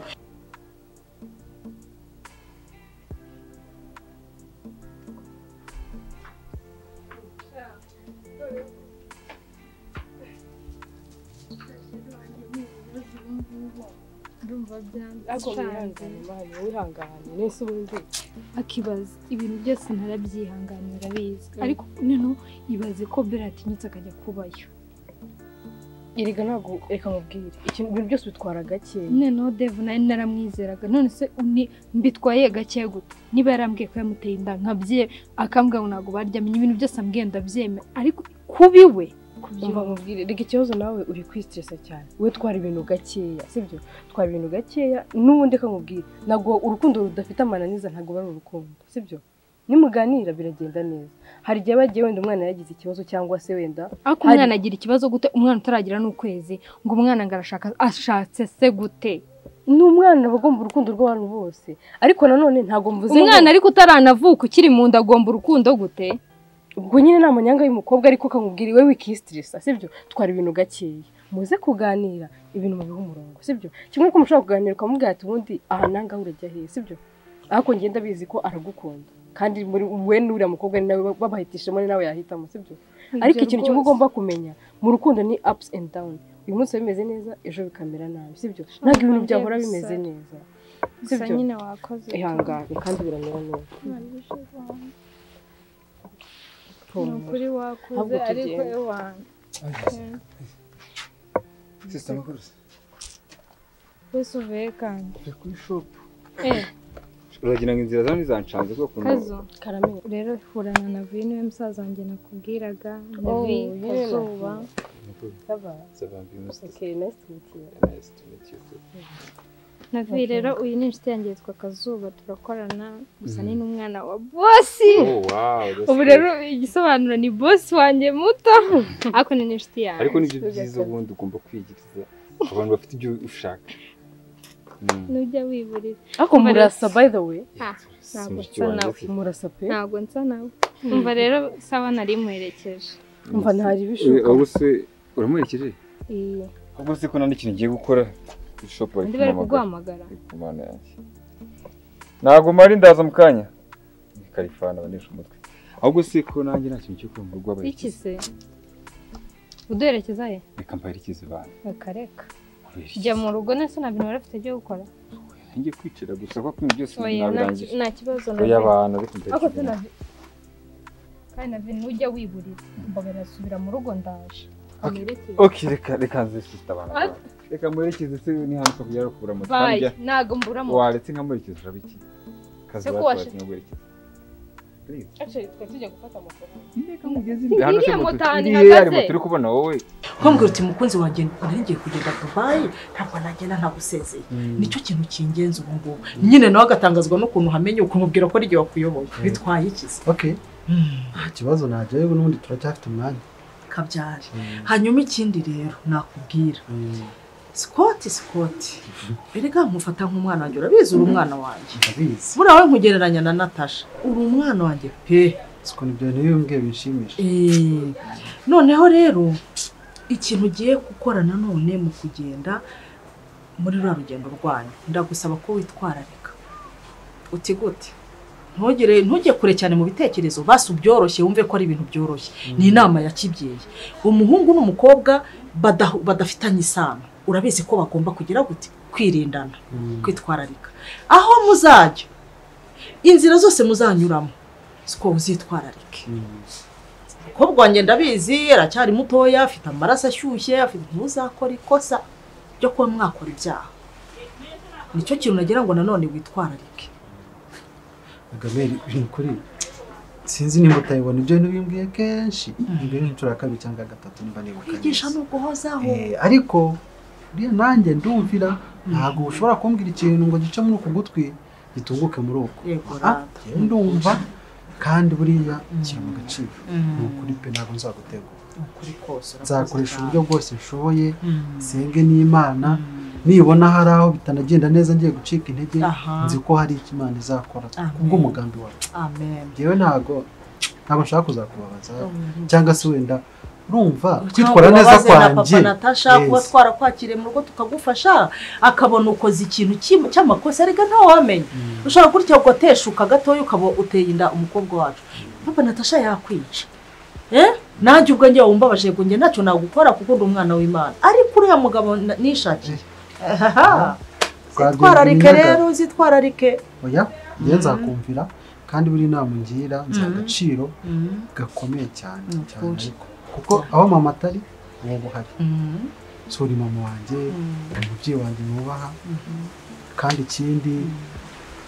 Ndumva byanze. ariko wihangane mani wihangane nese ubundi akibaza ibintu byose ntarabyihanganira bizi Mm. ariko noneho ibaze ko bera atinyutse akajya kubayo erega ntabwo reka nkubwire ikintu ibintu byose bitwara gakeya noneho devu nawe naramwizeraga none se uni- mbitwaye gake gute niba yarambwiye ko yamuteye inda nkabye akambwira ngo ntabwo baryamenya ibintu byose ambwiye ndabyemera ariko kubi we umva nkubwire reka ikibazo nawe uri kwisitiresa cyane we twara ibintu gakeya sibyo twara ibintu gakeya n'ubundi reka nkubwire ntabwo urukundo rudafite amananiza ntabwo ari urukundo sibyo nimuganira biragenda neza hari igihe bagiye wenda umwana yagize ikibazo cyangwa se wenda ariko hari- umwana agira ikibazo gute umwana utaragira n'ukwezi ngo umwana ngo arashaka ashatse se gute ni umwana aba agomba urukundo rw'abantu bose ariko nanone ntabwo mvuze ngo- umwana ariko utaranavuka ukiri mu nda agomba urukundo gute ubwo nyine ni amanyanga y'umukobwa ariko ukamubwira iwe wikisitirisa sibyo twara ibintu gakeya muze kuganira ibintu mubihe umurongo sibyo kimwe ko mushobora kuganira ukamubwira ati ubundi aha nanga urajya hehe sibyo ariko ngenda bizi ko aragukunda kandi muri we n'uriya mukobwa ni nawe babahitishemo ni nawe yahitamo sibyo Ibyo ariko ikintu kimwe rwose. ugomba kumenya mu rukundo ni ups and down uyu munsi biba bimeze neza ejo bikamera nabi sibyo ntabwo ibintu byahora bimeze neza gusa nyine wakoze ihangane kandi biramera neza ni ukuri wakoze Ahubwo ariko tugende. iwanjye sisita makurusi wese uvuye kandi tujya kuri shopu Eh. uragira ngo inzira zanjye zancanze bwo kuntu kazo rero hurana na vi niwe musaza wanjye nakubwiraga na Oh, vi yewe kazuba Okay, nice to meet you. na vi Okay. rero uyu ni inshuti yanjye yitwa kazuba turakorana gusa ni n'umwana wa bosi Oh, wow, that's ubu great. rero igisobanuro ni bosi wanjye muto ariko ni n'inshuti yanjye ariko nibyo byiza ubundi ugomba kwigiriza abantu bafite ibyo ushaka Mm. nujya wiburira ariko Umva rero- murasa by the way Ah, ntabwo Sinzi nsa nawe ikiwanjye. murasa pe ntabwo nsa nawe umva rero sawa nari muherekeje umva ntari Eh, bishoboka ahubwo se uramuherekeje Iyi. ahubwo se ko nta n'ikintu ngiye gukora ishopu Undi bari kuguhamagara. imana yanjye ntabwo mari ndaza mu kanya ni karifani abanesha umutwe ahubwo se ko nanjye nta kintu cyo kuba mu rugo Iki se uduherekeza he reka mbaherekeze bantu reka reka jya mu rugo nese nta bintu wari ufite byo gukora ngiye kwicara gusa kuko kumwe byose Oya, nta ki- nabirangije nta kibazo na oya gato. abantu ariko ariko se mbaherekeze na kandi na bintu ujya wiburira mbaga nasubira mu rugo ndaje amerekeye ok reka reka nze sisita abantu Ah. reka muherekeze se ni hano ko kujya kubura moto Bye. hanjye Ntabwo mbura moto. waretse nkamuherekeza uraba iki kazi Se ko bacu washe- nkamuherekeza Actually, twe tujya gufata amafaranga reka mugeze imbere hano se iriya moto moto ahantu iriya hari moto ihagaze uri kubona wowe Kwambwira uti mukunzi wanjye nongeye kugenda Dubai ntabwo nagenda ntagusezeye nicyo kintu kingenza ubu ngubu nyine nawe agatangazwa n'ukuntu uhamenye ukamubwira ko ari igihe wakuyoboye bitwaye iki se okay nta kibazo najyayo n'ubundi turacyafite umwanya kabyari hanyuma ikindi rero nakubwira sikoti sikoti erega nkufata nk'umwana wanjye urabizi uri umwana wanjye ndabizi buriya we nkugereranya na natasha uri umwana wanjye pe siko nibyo niyo mbwiye binshimisha Eh, noneho rero ikintu ugiye gukora nanone mu kugenda muri ruriya rugendo rwanyu ndagusaba ko witwararika uti gute ntugire ntujye kure cyane mu bitekerezo basi ubyoroshye wumve ko ari ibintu byoroshye ni inama ya kibyeyi umuhungu n'umukobwa badahu- badafitanye isano urabizi ko bagomba kugira gute kwirindana kwitwararika aho muzajya inzira zose muzanyuramo siko uzitwararike umukobwa wanjye ndabizi aracyari mutoya afite amaraso ashyushye afite ntuzakora ikosa ryo kuba mwakora ibyaha nicyo kintu nagira ngo nanone witwararike agameri uri kuri sinzi niba utayibona ibyo bintu bimbwiye kenshi mbere y'inshuro ya kabiri cyangwa gatatu niba nibuka kwigisha ni uguhozaho Eh, ariko uriya nanjye ndumvira ntabwo ushobora kumbwira ikintu ngo gice muri uku gutwi gitunguke muri uku Yego, Ah, rata. njyewe ndumva kandi buriya kiri mu gaciro Mm. ni ukuri pe ntabwo nzagutegura ukuri kose nzakoresha uburyo bwose nshoboye nsenge n'imana nibona hari aho bitanagenda neza ngiye gucika intege Aha. nzi ko hari icyo imana izakora Amen. kubw'umugambi wacu amen njyewe ntabwo ntabwo nshaka kuzakubabaza Mm. cyangwa se wenda urumva kwitwara neza Ubabaze na kwanjye papa natasha kuba Yes. twarakwakiriye mu rugo tukagufasha akabona ukoze ikintu cy'im- cy'amakosa ariko ntawamenya ushobora gutya ugateshuka gatoya ukaba uteye inda umukobwa wacu papa natasha yakwica Eh? nanjye ubwo njye wumbabaje ngo njye ntacyo nagukora kuko ndi umwana w'imana ariko uriya mugabo na- nishakiye Ahaha. Twagiye zitwararike iminyaga. rero zitwararike oya njyewe Mhm. nzakumvira kandi buri nama ngira nzi Mhm. agaciro Mhm. gakomeye cyane Ni cyane ukuri. ariko kuko aho mama atari uba uhari Mhm. so uri mama wanjye Mhm. umubyeyi wanjye nubaha Mhm. kandi ikindi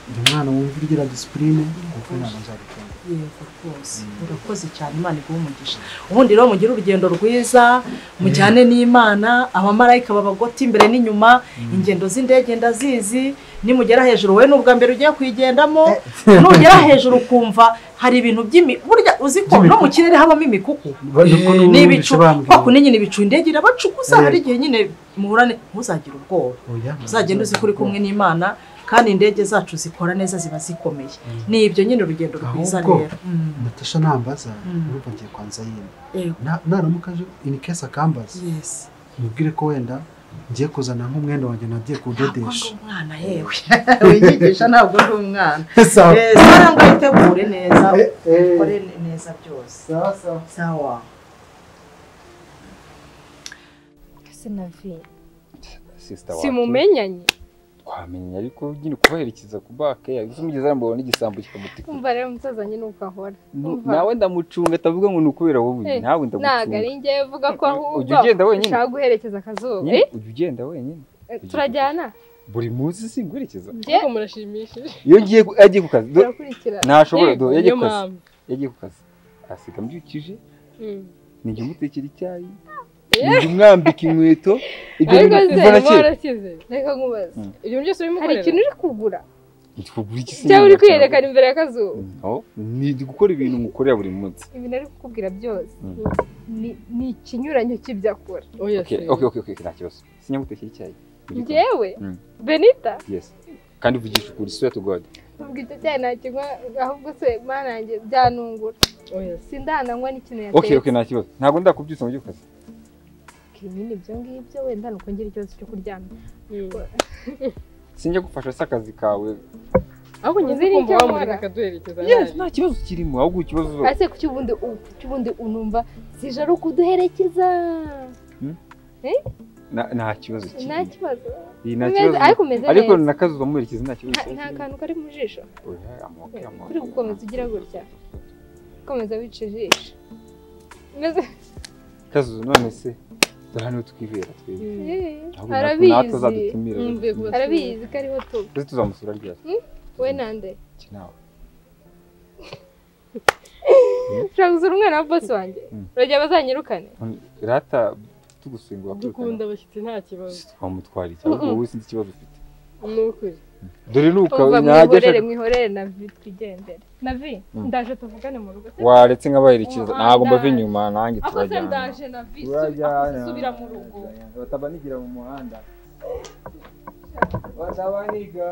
uyu mwana wumva ugira disipurine kuko inama nzabikunda yego rwose urakoze cyane imana iguha umugisha ubundi rero mugire urugendo rwiza mujyane n'imana abamarayika babagota imbere n'inyuma ingendo z'indege ndazizi nimugera hejuru wowe n'ubwa mbere ugiye kuyigendamo nugera hejuru ukumva hari ibintu by'imi burya uzi ko no mu kirere habamo imikuku ni ibicu kwako ni nyine ibicu indege irabacukuza hari igihe nyine muhurane ntuzagire ubwoba uzagenda uzi ko uri kumwe n'imana kandi indege zacu zikora neza ziba zikomeye ni ibyo nyine urugendo rwiza ahubwo rero natasha nambaza urumva ngiye kwanza yine Na- naramuka aje ini kesi akambaza mubwire ko wenda ngiye kuzana nk'umwenda wanjye nagiye kudodesha umwana yewe winyigisha ntabwo ndi umwana Sawa. Eh, sawa ngo witegure neza ukore ne- neza byose sawa se na vi sisita wacu simumenyanye twamenya ariko nyine kubaherekeza ku bake yaguze umugezi arambona n'igisambo kikamutika umva rero musazanye nuko ahora Umva. nawe ndamucunga atavuga ngo ni ukubera wowe Eh, nawe ntabwo ari ndagucunga njyewe uvuga ko ahubwo ujya ugenda wenyine? ushaka guherekeza akazuba Nyine Eh, ujya ugenda wenyine eh, turajyana buri munsi singuherekeza ahubwo murashimishije iyo ngiye ku- yagiye ku kazi do- Urakurikira. ntashobora Yego, do- yagiye ku niyo kazi mpamvu. yagiye ku kazi asiga mbyukije Mm. ninjye mutekera icyayi Eh. ninjye umwambika inkweto ibyo ariko bintu se mvana kera warakize reka nkubaze Mm. ibyo byose urimukorera hari ikintu uri kugura Ntitwabura iki se cyangwa uri nyine kwiyerekana imbere y'akazuba No, ni gukora ibintu mukorera buri munsi ibintu ari kukubwira byose Mm. ni- ni ikinyuranyo cy'ibyo akora okay okay okay okay, nta kibazo sinyamutekera icyayi Mu gikoni. njyewe Mm, benita yes kandi vugisha ukuri swear to god ubwo icyo cyayi nakinywa ahubwo se mana yanjye byanungura sindananywa n'ikintu okay okay yatetse nta kibazo ntabwo ndakubyutsa ngo ujye ku kazi nyine ibyo ngibyo wenda ni uko ngira ikibazo cyo kuryama sinjya gufasha se akazi kawe ahubwo nyine ukumva wamureka akaduherekeza yes nta kibazo kirimo ahubwo ikibazo ese ku cy'ubundi u- ku cy'ubundi unumva zije ari ukuduherekeza Hmm? Eh? Na- nta kibazo nta kirimo kibazo Iyi nta Umeze- kibazo ariko umeze ariko neza. nakazi uzamuherekeza nta kibazo Nta- nta kantu kari mu jisho Oya, amaboko, Eh, amaboko. kuri gukomeza ugira gutya komeza wica ijisho Umeze- kazu none se dore hano twibera twebwe Eh, Ahubwo natwe- natwe arabizi azadutumira arabizi ko ariho tuba ndetse tuzamusura ryari Hmm? we nande iki nawe ushobora gusura umwana wa bosi wanjye uragira bazanyirukane rata tugusengura dukunda abashyitsi nta kibazo twamutwara iki ahubwo Mm-mm. wowe sinzi ikibazo ufite ni ukuri dore ni uka Umva najya mwihorere ashaka- mwihorere na vi twigendere na vi Mm. ndaje tuvugane mu rugo waretse nkabaherekeza ntabwo mbava Umuhanda. inyuma nanjye Ako se turajyana ndaje na vi Turajyana. subira mu rugo batabanigira mu muhanda batabaniga